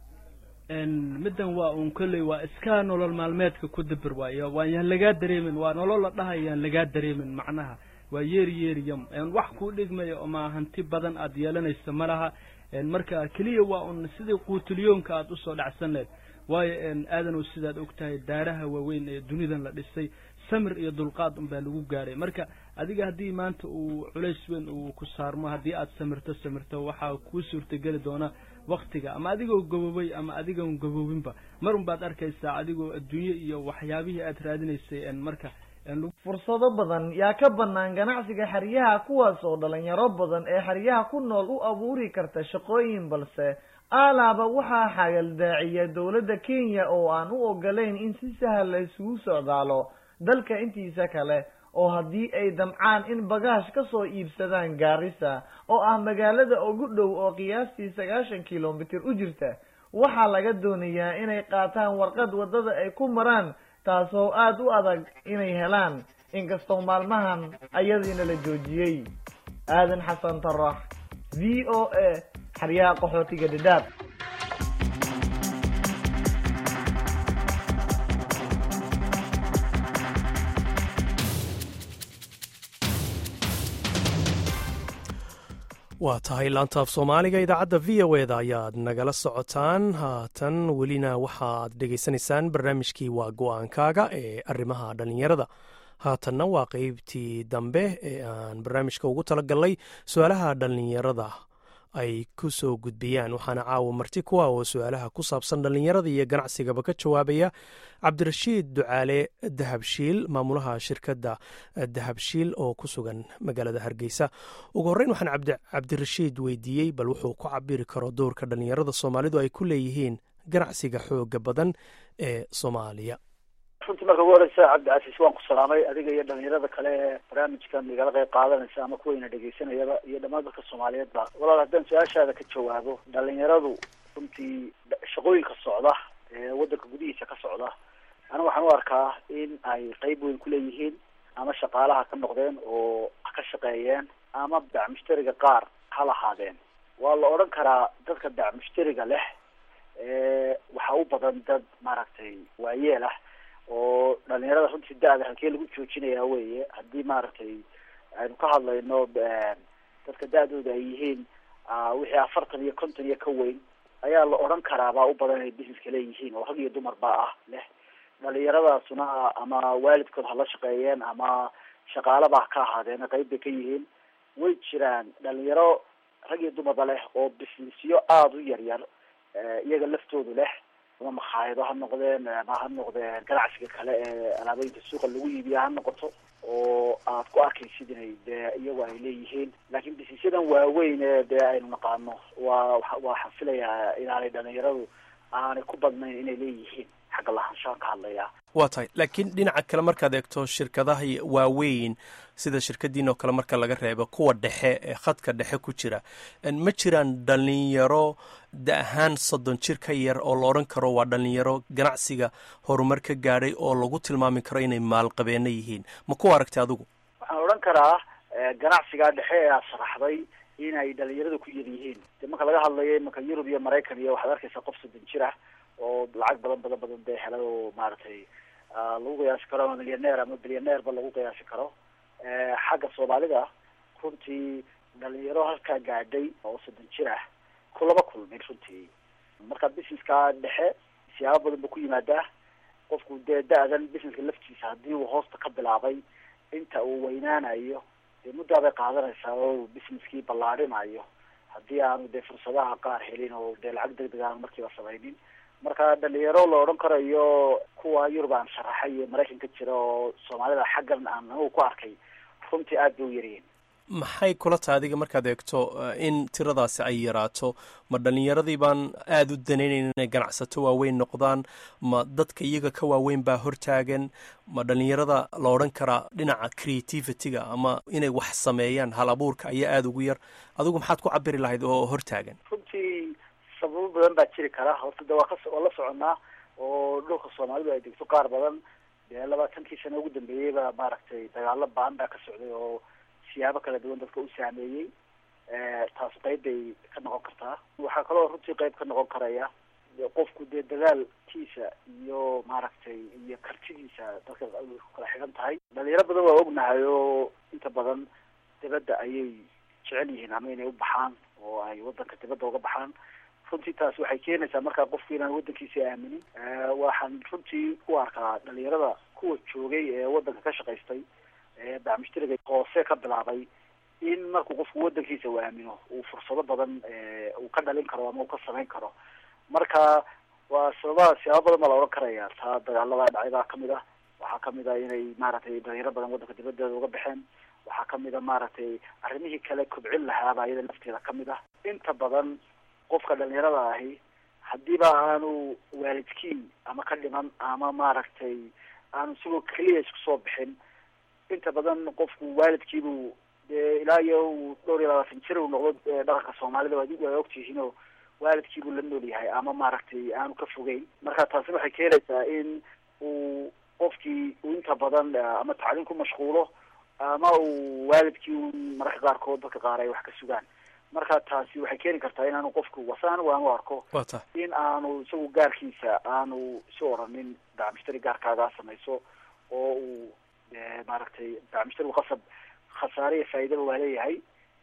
middan waa uun kolley waa iska nolol maalmeedka ku dabir waayo waa yaan lagaa dareemin waa nolol la dhahay yaan lagaa dareemin macnaha waa yeeri yeeriyam wax kuu dhigmaya oma hanti badan aad yeelanaysa ma laha marka keliya waa un sidii quutiliyoonka aad usoo dhacsan lahayd waayo aadanow sidaad og tahay daaraha waaweyn ee dunidan la dhisay samir iyo dulqaad unbaa lagu gaaray marka adiga haddii maanta uu culays weyn uu ku saarmo haddii aad samirto samirto waxaa kuu suurtageli doona waktiga ama adigoo gaboobay ama adigoon gaboobinba mar un baad arkaysaa adigoo adduunye iyo waxyaabihii aad raadinaysay marka fursado badan yaa ka bannaan ganacsiga xeryaha kuwaas oo dhalinyaro badan ee xeryaha ku nool u abuuri karta shaqooyin balse aalaaba waxaa xagaldaaciya dowladda kenya oo aan u ogolayn in si sahal la isugu socdaalo dalka intiisa kale oo haddii ay damcaan in bagaash ka soo iibsadaan gaarisa oo ah magaalada ugu dhow oo qiyaastii sagaashan kilomitir u jirta waxaa laga doonayaa inay qaataan warqad waddada ay ku maraan taasoo aada u adag inay helaan inkastoo maalmahan ayadiina la joojiyey aadan xasan tarax v o a xeryaha qaxootiga dhadhaab waa tahay laantaaf soomaaliga idaacadda v o eda ayaad nagala socotaan haatan welina waxaad dhegaysanaysaan barnaamijkii waa go-aankaaga ee arrimaha dhallinyarada haatanna waa qeybtii dambe ee aan barnaamijka ugu talagalnay su-aalaha dhallinyarada ay ku soo gudbiyaan waxaana caawa marti kuwa oo su-aalaha ku saabsan dhallinyarada iyo ganacsigaba ka jawaabaya cabdirashiid ducaale dahabshiil maamulaha shirkadda dahabshiil oo ku sugan magaalada hargeysa ugu horreyn waxaan cabdirashiid weydiiyey bal wuxuu ku cabiri karo doorka dhallinyarada soomaalidu ay ku leeyihiin ganacsiga xooga badan ee soomaaliya runtii marka ugu horeysa cabdicasiis waan ku salaamay adiga iyo dhalinyarada kale ee barnaamijkan igala qayb qaadanaysa ama kuwayna dhegaysanayaba iyo dhammaan dadka soomaaliyeedba walaal haddaan su-aashaada ka jawaabo dhalinyaradu runtii shaqooyinka socda ee wadanka gudihiisa ka socda aniga waxaan u arkaa in ay qeyb weyn kuleeyihiin ama shaqaalaha ka noqdeen oo ka shaqeeyeen ama bacmushtariga qaar ha lahaadeen waa la odhan karaa dadka bacmushtariga leh waxaa u badan dad maaragtay waayeel ah oo dhalinyarada runtii da-da halkee lagu joojinaya weye haddii maaragtay aynu ka hadlayno dadka da-dooda ay yihiin wixii afartan iyo konton iyo ka weyn ayaa la odhan karaa baa u badan inay busineska leeyihiin oo rag iyo dumar baa ah leh dhalinyaradaasuna ama waalidkood hala shaqeeyeen ama shaqaalaba ka ahaadeen qeyb bay ka yihiin way jiraan dhalinyaro rag iyo dumarba leh oo businessyo aada u yar yar iyaga laftoodu leh ama makhaayado ha noqdeen ama ha noqdeen ganacsiga kale ee alaabooyinka suuqa lagu iibiya ha noqoto oo aad ku arkaysid inay dee iyagu ay leeyihiin laakiin businessyadan waaweyn ee dee aynu naqaano waa waxaan filayaa inaanay dhalinyaradu aanay ku badnayn inay leeyihiin xagga lahaanshahan ka hadlaya waa tahay laakiin dhinaca kale markaad eegto shirkadaha waaweyn sida shirkadiin oo kale marka laga reebo kuwa dhexe ee khadka dhexe ku jira ma jiraan dhalinyaro da ahaan soddon jir ka yar oo la odhan karo waa dhalinyaro ganacsiga horumar ka gaadhay oo lagu tilmaami karo inay maalqabeeno yihiin ma ku aragtay adigu waxaan odhan karaa ganacsigaa dhexe ee aad sharaxday inay dhalinyaradu ku yar yihiin de marka laga hadlayo imanka yurub iyo maraykan iyo waxaad arkaysaa qof soddon jir ah oo lacag badan badan badan dee helay oo maaragtay lagu qiyaasi karo ama milyaneer ama bilyaneerba lagu qiyaasi karo xagga soomaalida runtii dhalinyaro halkaa gaadhay oo soddon jir ah kulama kulmin runtii marka businesska dhexe siyaabo badan ba ku yimaadaa qofku dee da-dan businesska laftiisa haddii uu hoosta ka bilaabay inta uu weynaanayo dee muddaa bay qaadanaysaa oo businesskii ballaarinayo haddii aanu dee fursadaha qaar helin oo dee lacag deg deg aanu markiiba samaynin marka dhalinyaro la odhan karayo kuwa yurub aan sharaxay iyo maraykanka jira oo soomaalida xaggan aan anigu ku arkay runtii aada bay u yaryihiin maxay kula tahay adiga markaad eegto in tiradaasi ay yaraato ma dhalinyaradii baan aada u danaynayn inay ganacsato waaweyn noqdaan ma dadka iyaga ka waaweyn baa hortaagan ma dhalinyarada la odhan karaa dhinaca creativity-ga ama inay wax sameeyaan hal abuurka ayaa aada ugu yar adigu maxaad ku cabiri lahayd oo hortaagan runtii sababo badan baa jiri kara horta de waa ka waa la soconaa oo dhulka soomaalidu ay degto qaar badan dee labaatankii sano ugu dambeeyey baa maaragtay dagaalo baan baa ka socday oo siyaabo kala duwan dadka u saameeyey taas qeyb bay ka noqon kartaa waxaa kaloo runtii qeyb ka noqon karaya qofku dee dadaalkiisa iyo maaragtay iyo kartidiisa dadka ku kala xigan tahay dhalinyaro badan waa ognahay oo inta badan dibadda ayay jecel yihiin ama inay u baxaan oo ay wadanka dibadda uga baxaan runtii taas waxay keenaysaa markaa qofku inaan wadankiisa aaminin waxaan runtii u arkaa dhalinyarada kuwa joogay ee wadanka ka shaqaystay ee bacmushtariga hoose ka bilaabay in markuu qofku wadankiisa uu aamino uu fursado badan uu ka dhalin karo ama uu ka samayn karo marka waa sababaha siyaabo badan baa la odhan karaya taa dagaalada dhacay baa kamid ah waxaa kamid ah inay maaragtay dhalinyaro badan wadanka dibaddeeda uga baxeen waxaa kamid a maaragtay arrimihii kale kobcin lahaaba iyada lafteeda kamid ah inta badan qofka dhalinyarada ahi haddiiba aanu waalidkii ama ka dhiman ama maaragtay aanu isagoo keliya isku soo bixin inta badan qofku waalidkiibuu dee ilaa iyo uu dhowr iyo labaatan jir uu noqdo dhaqanka soomaalida waa waa ogtihiin oo waalidkiibuu la nool yahay ama maaragtay aanu ka fogeyn marka taasi waxay keenaysaa in uu qofkii uu inta badan ama tacliin ku mashquulo ama uu waalidkii mararka qaarkood dadka qaar ay wax ka sugaan marka taasi waxay keeni kartaa in aanu qofku wase anigu aanu arko in aanu isagu gaarkiisa aanu isu oranin bacmushtari gaarkaagaa samayso oo uu maaragtay bacmushtarigu qasab khasaare iyo faa'iidaba waa leeyahay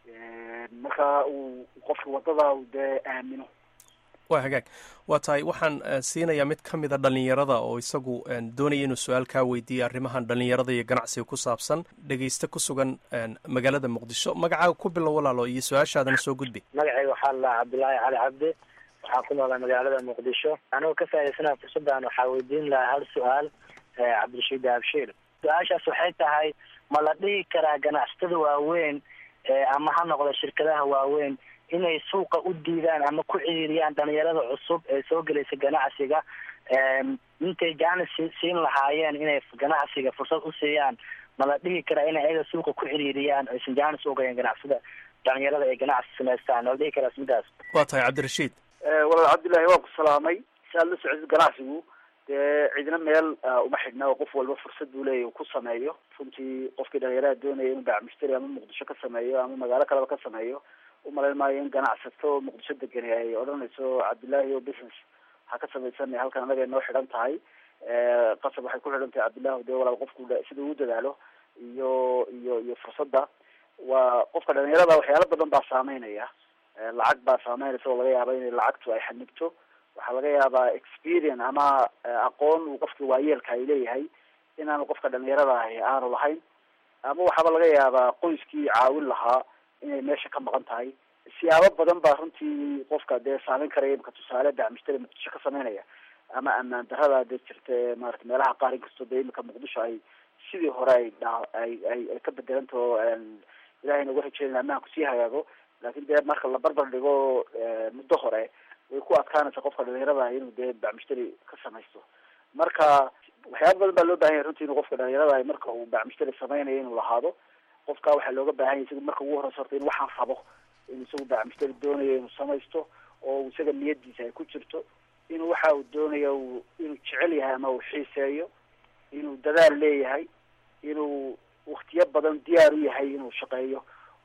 marka uu qofka wadada dee aamino waa hagaag waa tahay waxaan siinayaa mid ka mida dhalinyarada oo isagu doonaya inuu su-aal kaa weydiiya arrimahan dhalinyarada iyo ganacsiga ku saabsan dhegeyste ku sugan magaalada muqdisho magacaaga ku bilow walaalo iyo su-aashaadana soo gudbi magacayga waxaa la cabdillaahi cali cabdi waxaan ku noolaa magaalada muqdisho anigoo ka faa'idaysana fursaddan waxaa weydiin lahaa hal su-aal cabdirashiid abshiir su-aashaas waxay tahay ma la dhihi karaa ganacsatada waaweyn ama ha noqda shirkadaha waaweyn inay suuqa u diidaan ama ku ciriiriyaan dhalinyarada cusub ee soo gelaysa ganacsiga intay jaanis siin lahaayeen inay ganacsiga fursad u siiyaan ma la dhihi karaa inay ayaga suuqa ku xiriiriyaan aysan jaanis ugayan ganacsada dhalinyarada ay ganacsi samaystaan ma la dhihi karaa midaas waa tahay cabdirashiid walaal cabdillahi waan ku salaamay si aad la socotid ganacsigu dee cidna meel uma xidhna oo qof walba fursad buu leeyahy uu ku sameeyo runtii qofkii dhalinyarada doonaya inuu baac mushtari ama muqdisho ka sameeyo ama magaalo kaleba ka sameeyo umalayn maayo in ganacsato muqdisho degani ay odhanayso cabdillahi o business ha ka samaysanay halkan anaga noo xidhan tahay qasab waxay ku xidhan tahay cabdillahi dee walaal qofku sida uu dadaalo iyo iyo iyo fursadda waa qofka dhalinyarada waxyaalo badan baa saameynaya lacag baa saameynaysa oo laga yaaba inay lacagtu ay xanigto waxaa laga yaabaa experience ama aqoon uu qofka waayeelka ay leeyahay inaanu qofka dhalinyarada ahi aanu lahayn ama waxaaba laga yaabaa qoyskii caawin lahaa inay meesha ka maqan tahay siyaabo badan baa runtii qofka dee saameyn karaya imka tusaale dacmushtari muqdisho ka sameynaya ama amaan darada dee jirta ee maarata meelaha qaar inkastoo dee imika muqdisho ay sidii hore ay dha ay ay ay ka bedelantaho ilahay nagu rajeynaya amaanku sii hagaago laakin dee marka la barbar dhigo muddo hore way ku adkaanaysa qofka dhalinyarada inuu dee bacmushtari ka samaysto marka waxyaaba badan baa loo bahan yahay runtii inuu qofka dhalinyarada marka uu bacmushtari sameynayo inuu lahaado qofka waxaa looga baahan yahay isaga marka ugu horeysa horta in waxaan rabo inuu isagu bacmushtari doonayo inuu samaysto oo isaga niyadiisa ay ku jirto inuu waxa uu doonayo inuu jecel yahay ama uu xiiseeyo inuu dadaal leeyahay inuu waktiyo badan diyaar u yahay inuu shaqeeyo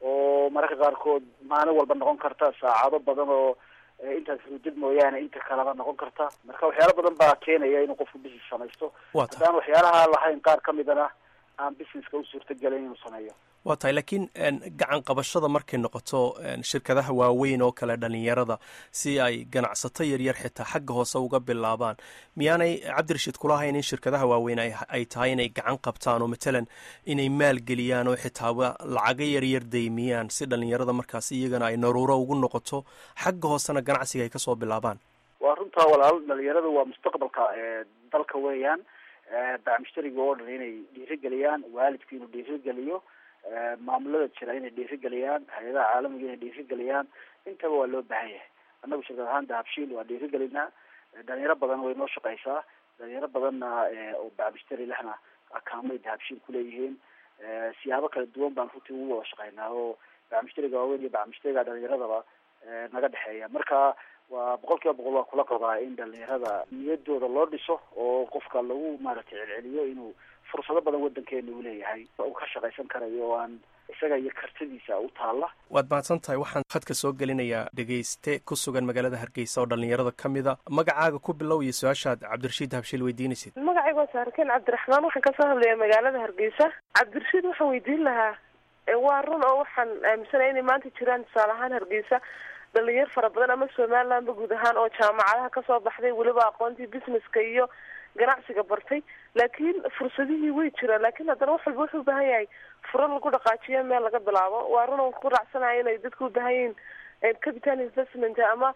oo mararka qaarkood maalin walba noqon karta saacado badan oo intaas hudid mooyaane inta kaleba noqon karta marka waxyaalo badan baa keenaya inuu qofku business samaysto haddaan waxyaalaha lahayn qaar kamidana aan businesska u suurtagelayn inuu sameeyo waa tahay laakiin gacan qabashada markay noqoto shirkadaha waaweyn oo kale dhalinyarada si ay ganacsato yaryar xitaa xagga hoose uga bilaabaan miyaanay cabdirashiid kula hayn in shirkadaha waaweyn ay tahay inay gacan qabtaan oo matalan inay maalgeliyaan oo xitaaba lacago yaryar daymiyaan si dhalinyarada markaas iyagana ay naruuro ugu noqoto xagga hoosena ganacsiga ay kasoo bilaabaan waa runtaa walaal dhalinyaradu waa mustaqbalka dalka weeyaan bacmushtariga oo dhan inay dhiirigeliyaan waalidku inuu dhiirigeliyo maamulada jira inay dhiirigeliyaan hay-adaha caalamiga inay dhiirigeliyaan intaba waa loo baahan yahay annagu shirkad ahaan dahabshiil waa dhiirigelinaa dhalinyaro badan way noo shaqeysaa dhalinyaro badanna oo bacmushtari lehna akaamay dahabshiil kuleeyihiin siyaabo kala duwan baan runtii ugu wada shaqeynaa oo bacmushtariga waaweyn iyo bacmushtariga dhalinyaradaba naga dhexeeya marka waa boqol kiiba boqol waa kula qabaa in dhalinyarada niyadooda loo dhiso oo qofka lagu maaragtay celceliyo inuu fursado badan wadankeena uu leeyahay uu ka shaqaysan karayo oo aan isaga iyo kartidiisa u taalla waad mahadsan tahay waxaan khadka soo gelinayaa dhegayste ku sugan magaalada hargeysa oo dhalinyarada ka mida magacaaga ku bilow iyo su-aashaad cabdirashiid habshiil weydiinaysid magacayga waa saarkeen cabdiraxmaan waxaan kasoo hadlaya magaalada hargeysa cabdirashiid waxaan weydiin lahaa waa run oo waxaan aaminsanaya inay maanta jiraan tusaale ahaan hargeysa dhalinyar fara badan ama somalilandba guud ahaan oo jaamacadaha kasoo baxday weliba aqoontii businesska iyo ganacsiga bartay laakiin fursadihii way jiraan laakiin haddana wax walba wuxuu ubaahan yahay furo lagu dhaqaajiyo meel laga bilaabo waa run on ku raacsanayo inay dadku ubaahan yihiin capital investment ama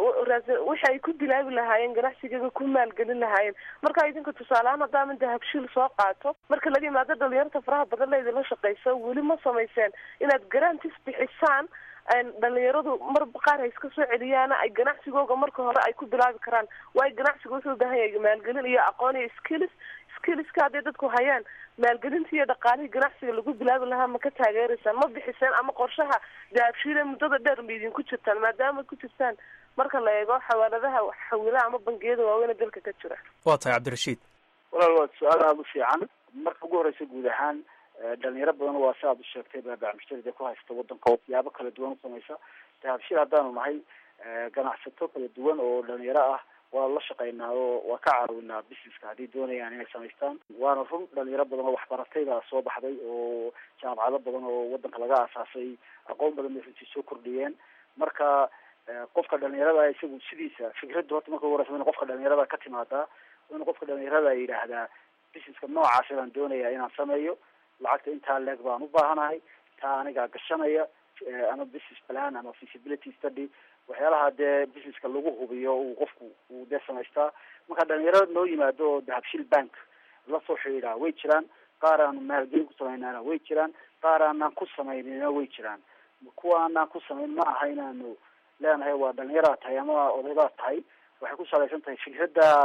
wixi ay ku bilaabi lahaayeen ganacsigeeda ku maalgelin lahaayeen marka idinka tusaaleahaan haddaama dahabshiil soo qaato marka laga yimaado dhalinyarta faraha badan la idinla shaqeysa weli ma samayseen inaad garantis bixisaan dhalinyaradu mar qaar hay iska soo celiyaana ay ganacsigooga marka hore ay ku bilaabi karaan waayo ganacsiga wuxuu ubaahan yahay maalgelin iyo aqoon iyo skills skillska hadday dadku hayaan maalgelinta iyo dhaqaalihii ganacsiga lagu bilaabi lahaa ma ka taageeraysaan ma bixiseen ama qorshaha dahabshiile muddada dheer ma idinku jirtaan maadaama ku jirtaan marka la eego xawaaladaha xawilaha ama bangiyada waaweyne dalka ka jira waa tahay cabdirashiid walaal waa su-aal aada u fiican marka ugu horeysa guud ahaan dhalinyaro badan waa si aad u sheegtay baa bacmushtari dee ku haysta wadanka siyaabo kala duwan usamaysa dahabshiil haddaanu nahay ganacsato kala duwan oo dhalinyaro ah waa la shaqeynaa oo waa ka caawinaa businesska hadday doonayaan inay samaystaan waana run dhalinyaro badan oo waxbaratay baa soo baxday oo jaamacado badan oo wadanka laga aasaasay aqoon badan bay runtii soo kordhiyeen marka qofka dhalinyarada isagu sidiisa fikradda horta marka ugu horeysa in qofka dhalinyarada ka timaadaa in qofka dhalinyarada yidhaahdaa businesska noocaasa baan doonayaa inaan sameeyo lacagta intaa leeg baan u baahanahay taa anigaa gashanaya ama business plan ama feasibility study waxyaalaha dee businesska lagu hubiyo uu qofku uu dee samaystaa marka dhalinyarada noo yimaado oo dahabshiil bank lasoo xidhiidhaa way jiraan qaar aanu maalgelin ku sameynana way jiraan qaar aanaan ku samaynina way jiraan kuwa aanaan ku samayn ma aha inaanu leenahay waa dhalinyaraa tahay ama odaydaa tahay waxay ku salaysan tahay fikradda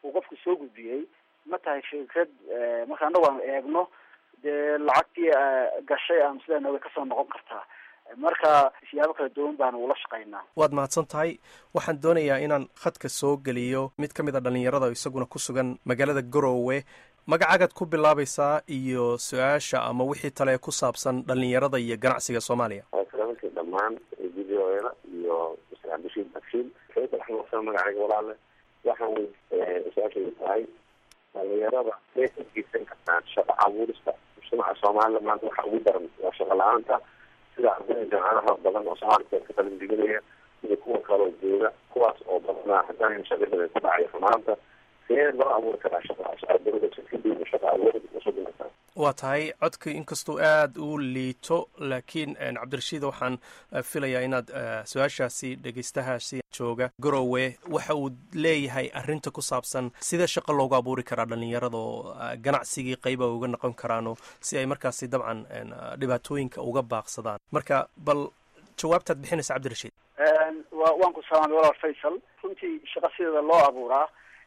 uu qofku soo gudbiyey ma tahay fikrad marka anagu aan eegno dee lacagtii gashay ama sidaa way kasoo noqon kartaa marka siyaabo kala duwan baanu ula shaqaynaa waad mahadsan tahay waxaan doonayaa inaan khadka soo geliyo mid ka mid a dhallinyarada isaguna ku sugan magaalada garowe magacaagaad ku bilaabaysaa iyo su-aasha ama wixii tale ku saabsan dhallinyarada iyo ganacsiga soomaaliya salaamkii dhammaan v o eda iyo mr cabdishiid bakshiil sayid raxmasan magacayga walaale waxaan su-aashaydu tahay dhalinyarada may adgeysan kartaan shaqo abuurista mujtamaca soomaalida maanta waxaa ugu daran waa shaqo la-aanta sida ardayda jaamacadaha badan oo soomaalka ka qalin diganaya iyo kuwa kaloo jooga kuwaas oo badanaa haddaan shaqadada ku dhacay xumaanta see loo abuuri karaa shaqaadawada shirkadiina shaqa abuur usoo dhimataa waa tahay codka inkastuu aada u liito laakiin cabdirashiid waxaan filayaa inaad su-aashaasi dhegeystahaasi jooga garowe waxa uu leeyahay arinta ku saabsan sida shaqo loogu abuuri karaa dhallinyarada oo ganacsigii qeyba uga noqon karaano si ay markaasi dabcan dhibaatooyinka uga baaqsadaan marka bal jawaabtaad bixinaysa cabdirashiid wa waan ku salaamay walaal faysal runtii shaqa sideeda loo abuuraa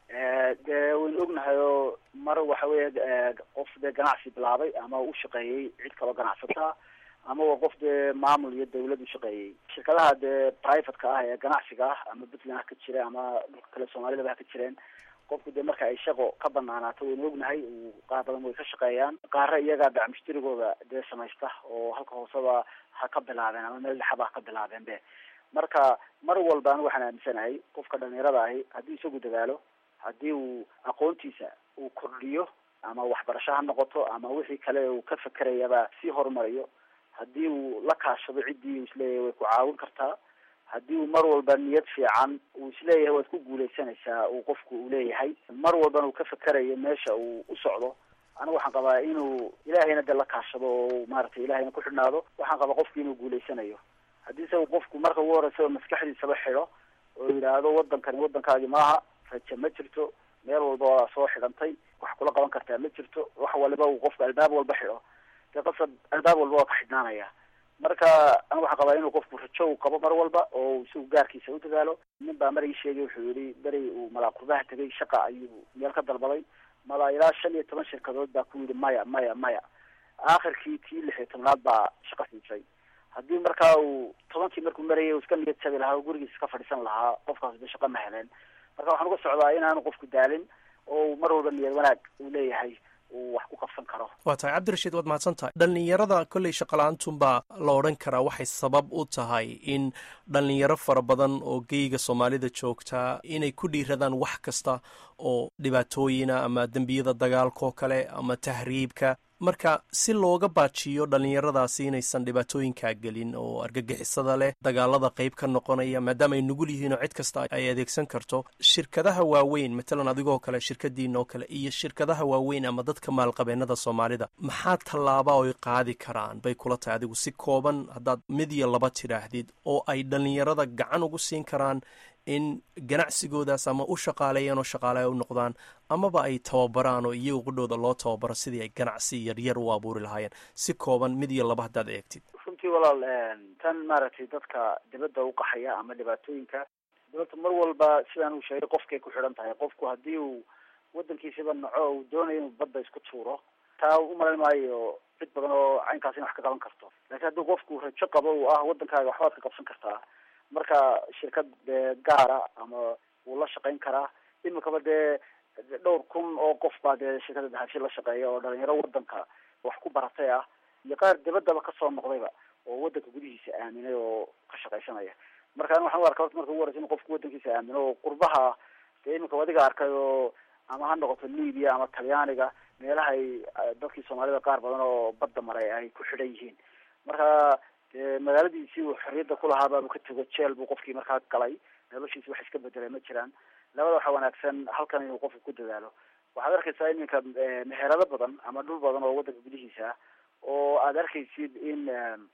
dee waynu ognahay oo mar waxa weeye qof dee ganacsi bilaabay ama u shaqeeyey cid kaloo ganacsataa ama waa qof dee maamul iyo dawlad u shaqeeyey shirkadaha dee privateka ah ee ganacsiga ah ama puntland ha ka jira ama dhulka kale soomaalidaba ha ka jireen qofku dee marka ay shaqo ka banaanaato waynu ognahay qaar badan way ka shaqeeyaan qaara iyagaa dacmushtirigooda dee samaysta oo halka hooseba ha ka bilaabeen ama meel dhexaba ha ka bilaabeen be marka mar walba anigu waxaan aaminsanahay qofka dhalinyarada ahi haddii isagu dadaalo haddii uu aqoontiisa uu kordhiyo ama waxbarasho ha noqoto ama wixii kale uu ka fekerayaba sii horumariyo haddii uu la kaashado ciddii uu isleeyahay way ku caawin kartaa haddii uu mar walba niyad fiican uu isleeyahay waad ku guuleysanaysaa uu qofku uu leeyahay mar walbana uu ka fekerayo meesha uu u socdo anigu waxaan qabaa inuu ilaahayna de la kaashado oo maaragtay ilahayna ku xidhnaado waxaan qabaa qofki inuu guuleysanayo haddii se uu qofku marka ugu horeysa maskaxdiisaba xidho oo yidhaahdo wadankani waddankaagi maaha raja ma jirto meel walba waa soo xidhantay wax kula qaban kartaa ma jirto wax waliba uu qofku albaab walba xidho dee qasab albaab walba waa ka xidhnaanaya marka anigu waxaan qabaa inuu qofku rajo uu qabo mar walba oo isagu gaarkiisa u dadaalo nin baa mar ii sheegay wuxuu yihi beri uu malaakurbaha tegay shaqa ayuu meel ka dalbaday mala ilaa shan iyo toban shirkadood baa ku yidhi maya maya maya aakhirkii tii lix iyo tobnaad baa shaqa siisay haddii markaa uu tobankii markuu marayay uu iska niyad jabi lahaa oo gurigiisa ka fadhiisan lahaa qofkaas de shaqa ma heleen marka waxaan uga socdaa inaanu qofku daalin oo mar walba niyad wanaag uu leeyahay uu wax ku qabsan karo waa tahay cabdirashiid waad mahadsan tahay dhallinyarada kolley shaqala-aantunbaa la odhan karaa waxay sabab u tahay in dhallinyaro fara badan oo geyga soomaalida joogtaa inay ku dhiiradaan wax kasta oo dhibaatooyina ama dembiyada dagaalkaoo kale ama tahriibka marka si looga baajiyo dhallinyaradaasi inaysan dhibaatooyinkaa gelin oo argagixisada leh dagaalada qayb ka noqonaya maadaama ay nugul yihiin oo cid kasta ay adeegsan karto shirkadaha waaweyn matalan adigoo kale shirkadiina oo kale iyo shirkadaha waaweyn ama dadka maalqabeennada soomaalida maxaa tallaaba oy qaadi karaan bay kula tahay adigu si kooban haddaad mid iyo laba tidhaahdid oo ay dhallinyarada gacan ugu siin karaan in ganacsigoodaas ama u shaqaaleeyaan oo shaqaaleya u noqdaan amaba ay tababaraan oo iyaga qudhooda loo tababaro sidii ay ganacsi yaryar u abuuri lahaayeen si kooban mid iyo laba haddaad eegtid runtii walaal tan maaragtay dadka dibadda uqaxaya ama dhibaatooyinka dibadda mar walba sidaan uu sheegay qofkay ku xidhan tahay qofku haddii uu wadankiisaba naco uu doonayo inuu badda isku tuuro taa umalayn maayo cid badan oo caynkaas in wax ka qaban karto laakiin haddii qofku rajo qabo uu ah wadankaaga waxbaad ka qabsan kartaa marka shirkad dee gaara ama wuu la shaqayn karaa imikaba dee dhowr kun oo qof baa dee shirkada dahabshi la shaqeeya oo dhalinyaro wadanka wax ku baratay ah iyo qaar dibaddaba kasoo noqdayba oo wadanka gudihiisa aaminay oo ka shaqaysanaya marka waxaan u arka horta marka ugu horeysa in qofku wadankiisa aamino oo qurbaha dee imika adiga arkay oo ama ha noqoto libya ama talyaaniga meelaha ay dadkii soomaalida qaar badan oo badda maray ay ku xidhan yihiin marka dee magaaladiisii uu xorriyadda kulahaa baabuu ka tego jeel buu qofkii markaa galay noloshiisi wax iska bedelay ma jiraan labada waxaa wanaagsan halkan inuu qofku ku dadaalo waxaad arkaysaa iminka meherado badan ama dhul badan oo wadanka gudihiisa ah oo aad arkaysid in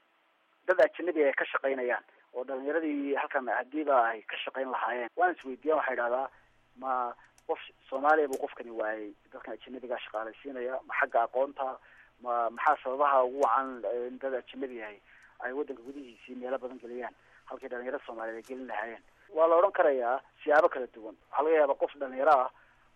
dad ajanabi ay ka shaqaynayaan oo dhalinyaradii halkan hadiiba ay ka shaqayn lahaayeen waan isweydiiyan waxaa idhahdaa ma qof soomaaliya buu qofkani waayay dadkan ajanabigaa shaqaalaysiinaya ma xagga aqoonta ma maxaa sababaha ugu wacan in dad ajanabi yahay ay wadanka gudihiisii meelo badan geliyaan halkii dhalinyarada soomaaliyeed ay gelin lahaayeen waa la odhan karayaa siyaabo kala duwan waxaa laga yaabaa qof dhalinyaro ah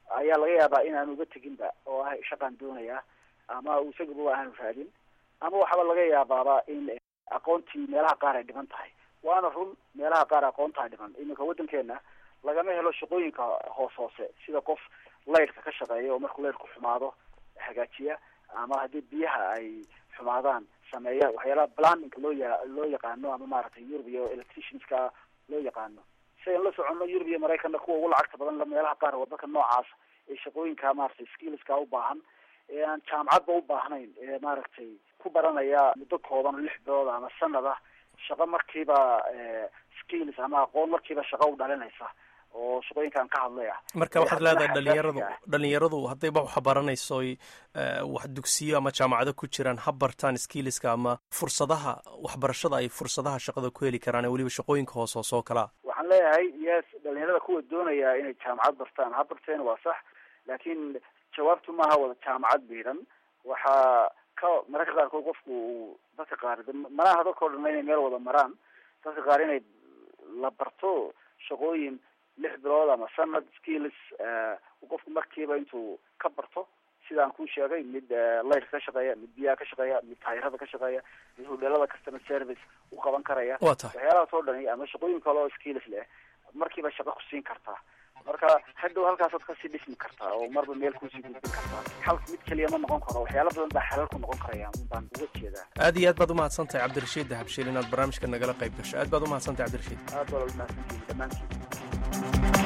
ayaa laga yaabaa inaanu uga teginba oo ah shaqaan doonaya ama isaguba aanu raadin ama waxaaba laga yaabaaba in aqoontii meelaha qaar ay dhiman tahay waana run meelaha qaar aqoontaa dhiman iminka waddankeena lagama helo shaqooyinka hoos hoose sida qof laydhka ka shaqeeya oo markuu laydhku xumaado hagaajiya ama haddii biyaha ay xumaadaan sameeya waxyaalaha planninka loo ya loo yaqaano ama maaragtay yurub iyo electricianska loo yaqaano si aynu la soconno yurub iyo maraykanna kuwa ugu lacagta badan meelaha qaar waddanka noocaas ee shaqooyinka maaragtay skillska u baahan ee aan jaamacadba u baahnayn ee maaragtay ku baranaya muddo kooban lix bilood ama sanad ah shaqo markiiba skills ama aqoon markiiba shaqo u dhalinaysa oo shaqooyinkaan ka hadlay ah marka waxaad leedahay dhalinyaradu dhalinyaradu haddayba wax baranayso wax dugsiyo ama jaamacado ku jiraan ha bartaan skilliska ama fursadaha waxbarashada ay fursadaha shaqada ku heli karaan ee weliba shaqooyinka hoos hoos oo kalea waxaan leeyahay yes dhalinyarada kuwa doonaya inay jaamacad bartaan ha barteen waa sax laakiin jawaabtu maaha wada jaamacad biiran waxaa ka mararka qaarkood qofku uu dadka qaar manaha dadka o dhan inay meel wada maraan dadka qaar inay la barto shaqooyin lix bilood ama sanad skills qofku markiiba intuu ka barto sidaan kuu sheegay mid laydka ka shaqeeya mid biyaha ka shaqeeya mid taayirada ka shaqeeya mid hodheelada customer service u qaban karaya wa tahay waxyaalahaas oo dhani ama shaqooyin kale oo skills leh markiiba shaqo ku siin kartaa marka hadhow halkaasaad kasii dhismi kartaa oo marba meel kusii gudbin kartaa xal mid keliya ma noqon karo waxyaala badan baa xalal ku noqon karaya baan uga jeedaa aad iyo aad baad umahadsan tahay cabdirashiid dahabshiil inaad barnaamijka nagala qayb gasho aad baad umahadsan tahay cabdirashiid aad baad umahadsantihin dhammaantiin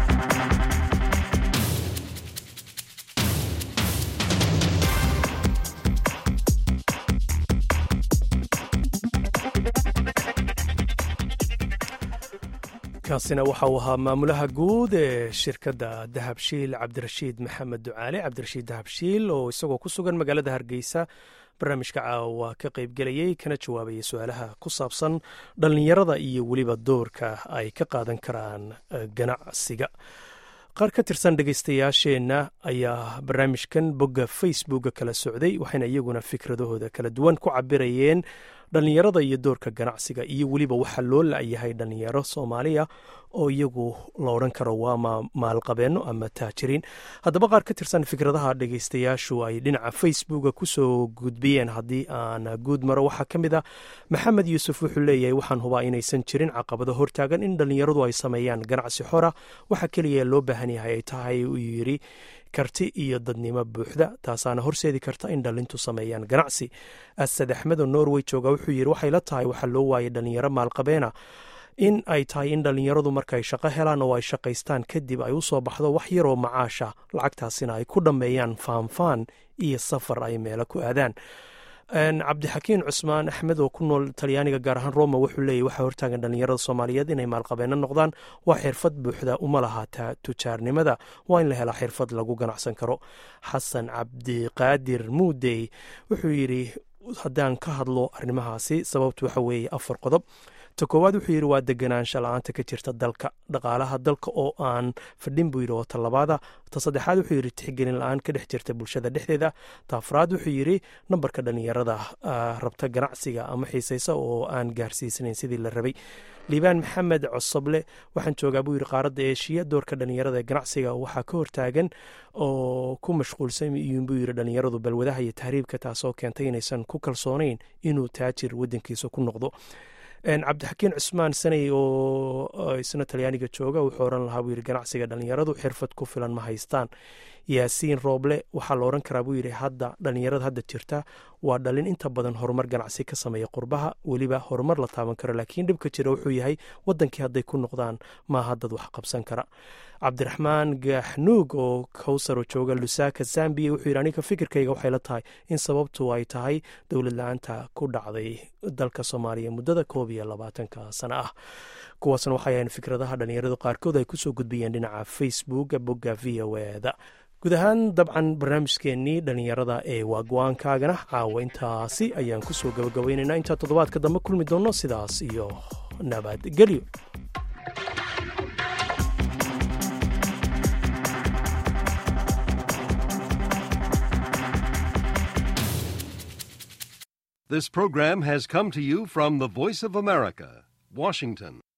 kaasina waxa uu ahaa maamulaha guud ee shirkadda dahabshiil cabdirashiid maxamed ducaale cabdirashiid dahabshiil oo isagoo ku sugan magaalada hargeysa barnaamijka caawa ka qaybgelayay kana jawaabayay su-aalaha ku saabsan dhallinyarada iyo weliba doorka ay ka qaadan karaan ganacsiga qaar ka tirsan dhegaystayaasheenna ayaa barnaamijkan bogga facebooka kala socday waxayna iyaguna fikradahooda kala duwan ku cabirayeen dhallinyarada iyo doorka ganacsiga iyo weliba waxaa loo la-yahay dhallinyaro soomaaliya oo iyagu la odhan karo waa maalqabeenno ama taajiriin haddaba qaar ka tirsan fikradaha dhegaystayaashu ay dhinaca facebooka kusoo gudbiyeen haddii aan guud maro waxaa ka mid ah maxamed yuusuf wuxuu leeyahay waxaan hubaa inaysan jirin caqabado hortaagan in dhallinyaradu ay sameeyaan ganacsi xora waxa keliya loo baahan yahay ay tahay uu yidhi karti iyo dadnimo buuxda taasaana horseedi karta in dhallintu sameeyaan ganacsi asad axmed oo norway jooga wuxuu yidhi waxay la tahay waxaa loo waayay dhallinyaro maalqabeena in ay tahay in dhallinyaradu markaay shaqo helaan oo ay shaqaystaan kadib ay u soo baxdo wax yaroo macaasha lacagtaasina ay ku dhammeeyaan faanfaan iyo safar ay meelo ku aadaan cabdixakiin cusmaan axmed oo ku nool talyaaniga gaar ahaan roma wuxuu leeyahy waxaa hortaagan dhallinyarada soomaaliyeed inay maalqabeeno noqdaan waa xirfad buuxda uma lahaata tujaarnimada waa in la helaa xirfad lagu ganacsan karo xasan cabdiqaadir muudey wuxuu yidhi haddaan ka hadlo arrimahaasi sababtu waxa weeye afar qodob ta koowaad wuxuu yidhi waa deganaansha la-aanta ka jirta dalka dhaqaalaha dalka oo aan fadhin buu yidhi oo talabaada ta saddexaad wuxuu yidhi tixgelin la-aan ka dhex jirta bulshada dhexdeeda ta afraad wuxuu yidhi nambarka dhallinyarada rabta ganacsiga ama xiisaysa oo aan gaarsiisanayn sidii la rabay liibaan maxamed cosoble waxaan joogaa buu yidhi qaaradda eeshiya doorka dhallinyarada ee ganacsiga waxaa ka hortaagan oo ku mashquulsan iyuun buu yidhi dhallinyaradu balwadaha iyo tahriibka taasoo keentay inaysan ku kalsoonayn inuu taajir waddankiisa ku noqdo cabdixakiin cusmaan sanay oo isna talyaaniga jooga wuxuu oran lahaa buu yidhi ganacsiga dhallinyaradu xirfad ku filan ma haystaan yaasiin rooble waxaa la odhan karaa buu yidhi hadda dhallinyarada hadda jirta waa dhalin inta badan horumar ganacsi ka sameeya qurbaha weliba horumar la taaban karo laakiin dhibka jira wuxuu yahay wadankii hadday ku noqdaan maaha dad wax qabsan kara cabdiraxmaan gaaxnuug oo kowsaro jooga lusaaka zambiya wuxuu yidhi aniga fikirkayga waxay la tahay in sababtu ay tahay dowlad la-aanta ku dhacday dalka soomaaliya muddada koob iyo labaatanka sano ah kuwaasna waxay ahayn fikradaha dhallinyaradu qaarkood ay kusoo gudbiyeen dhinaca facebook bogga v o eda guud ahaan dabcan barnaamijkeennii dhallinyarada ee waa go-aankaagana caawa intaasi ayaan kusoo gabagabaynaynaa intaa toddobaadka dambe kulmi doonno sidaas iyo nabadgelyo This program has come to you from the Voice of America, Washington.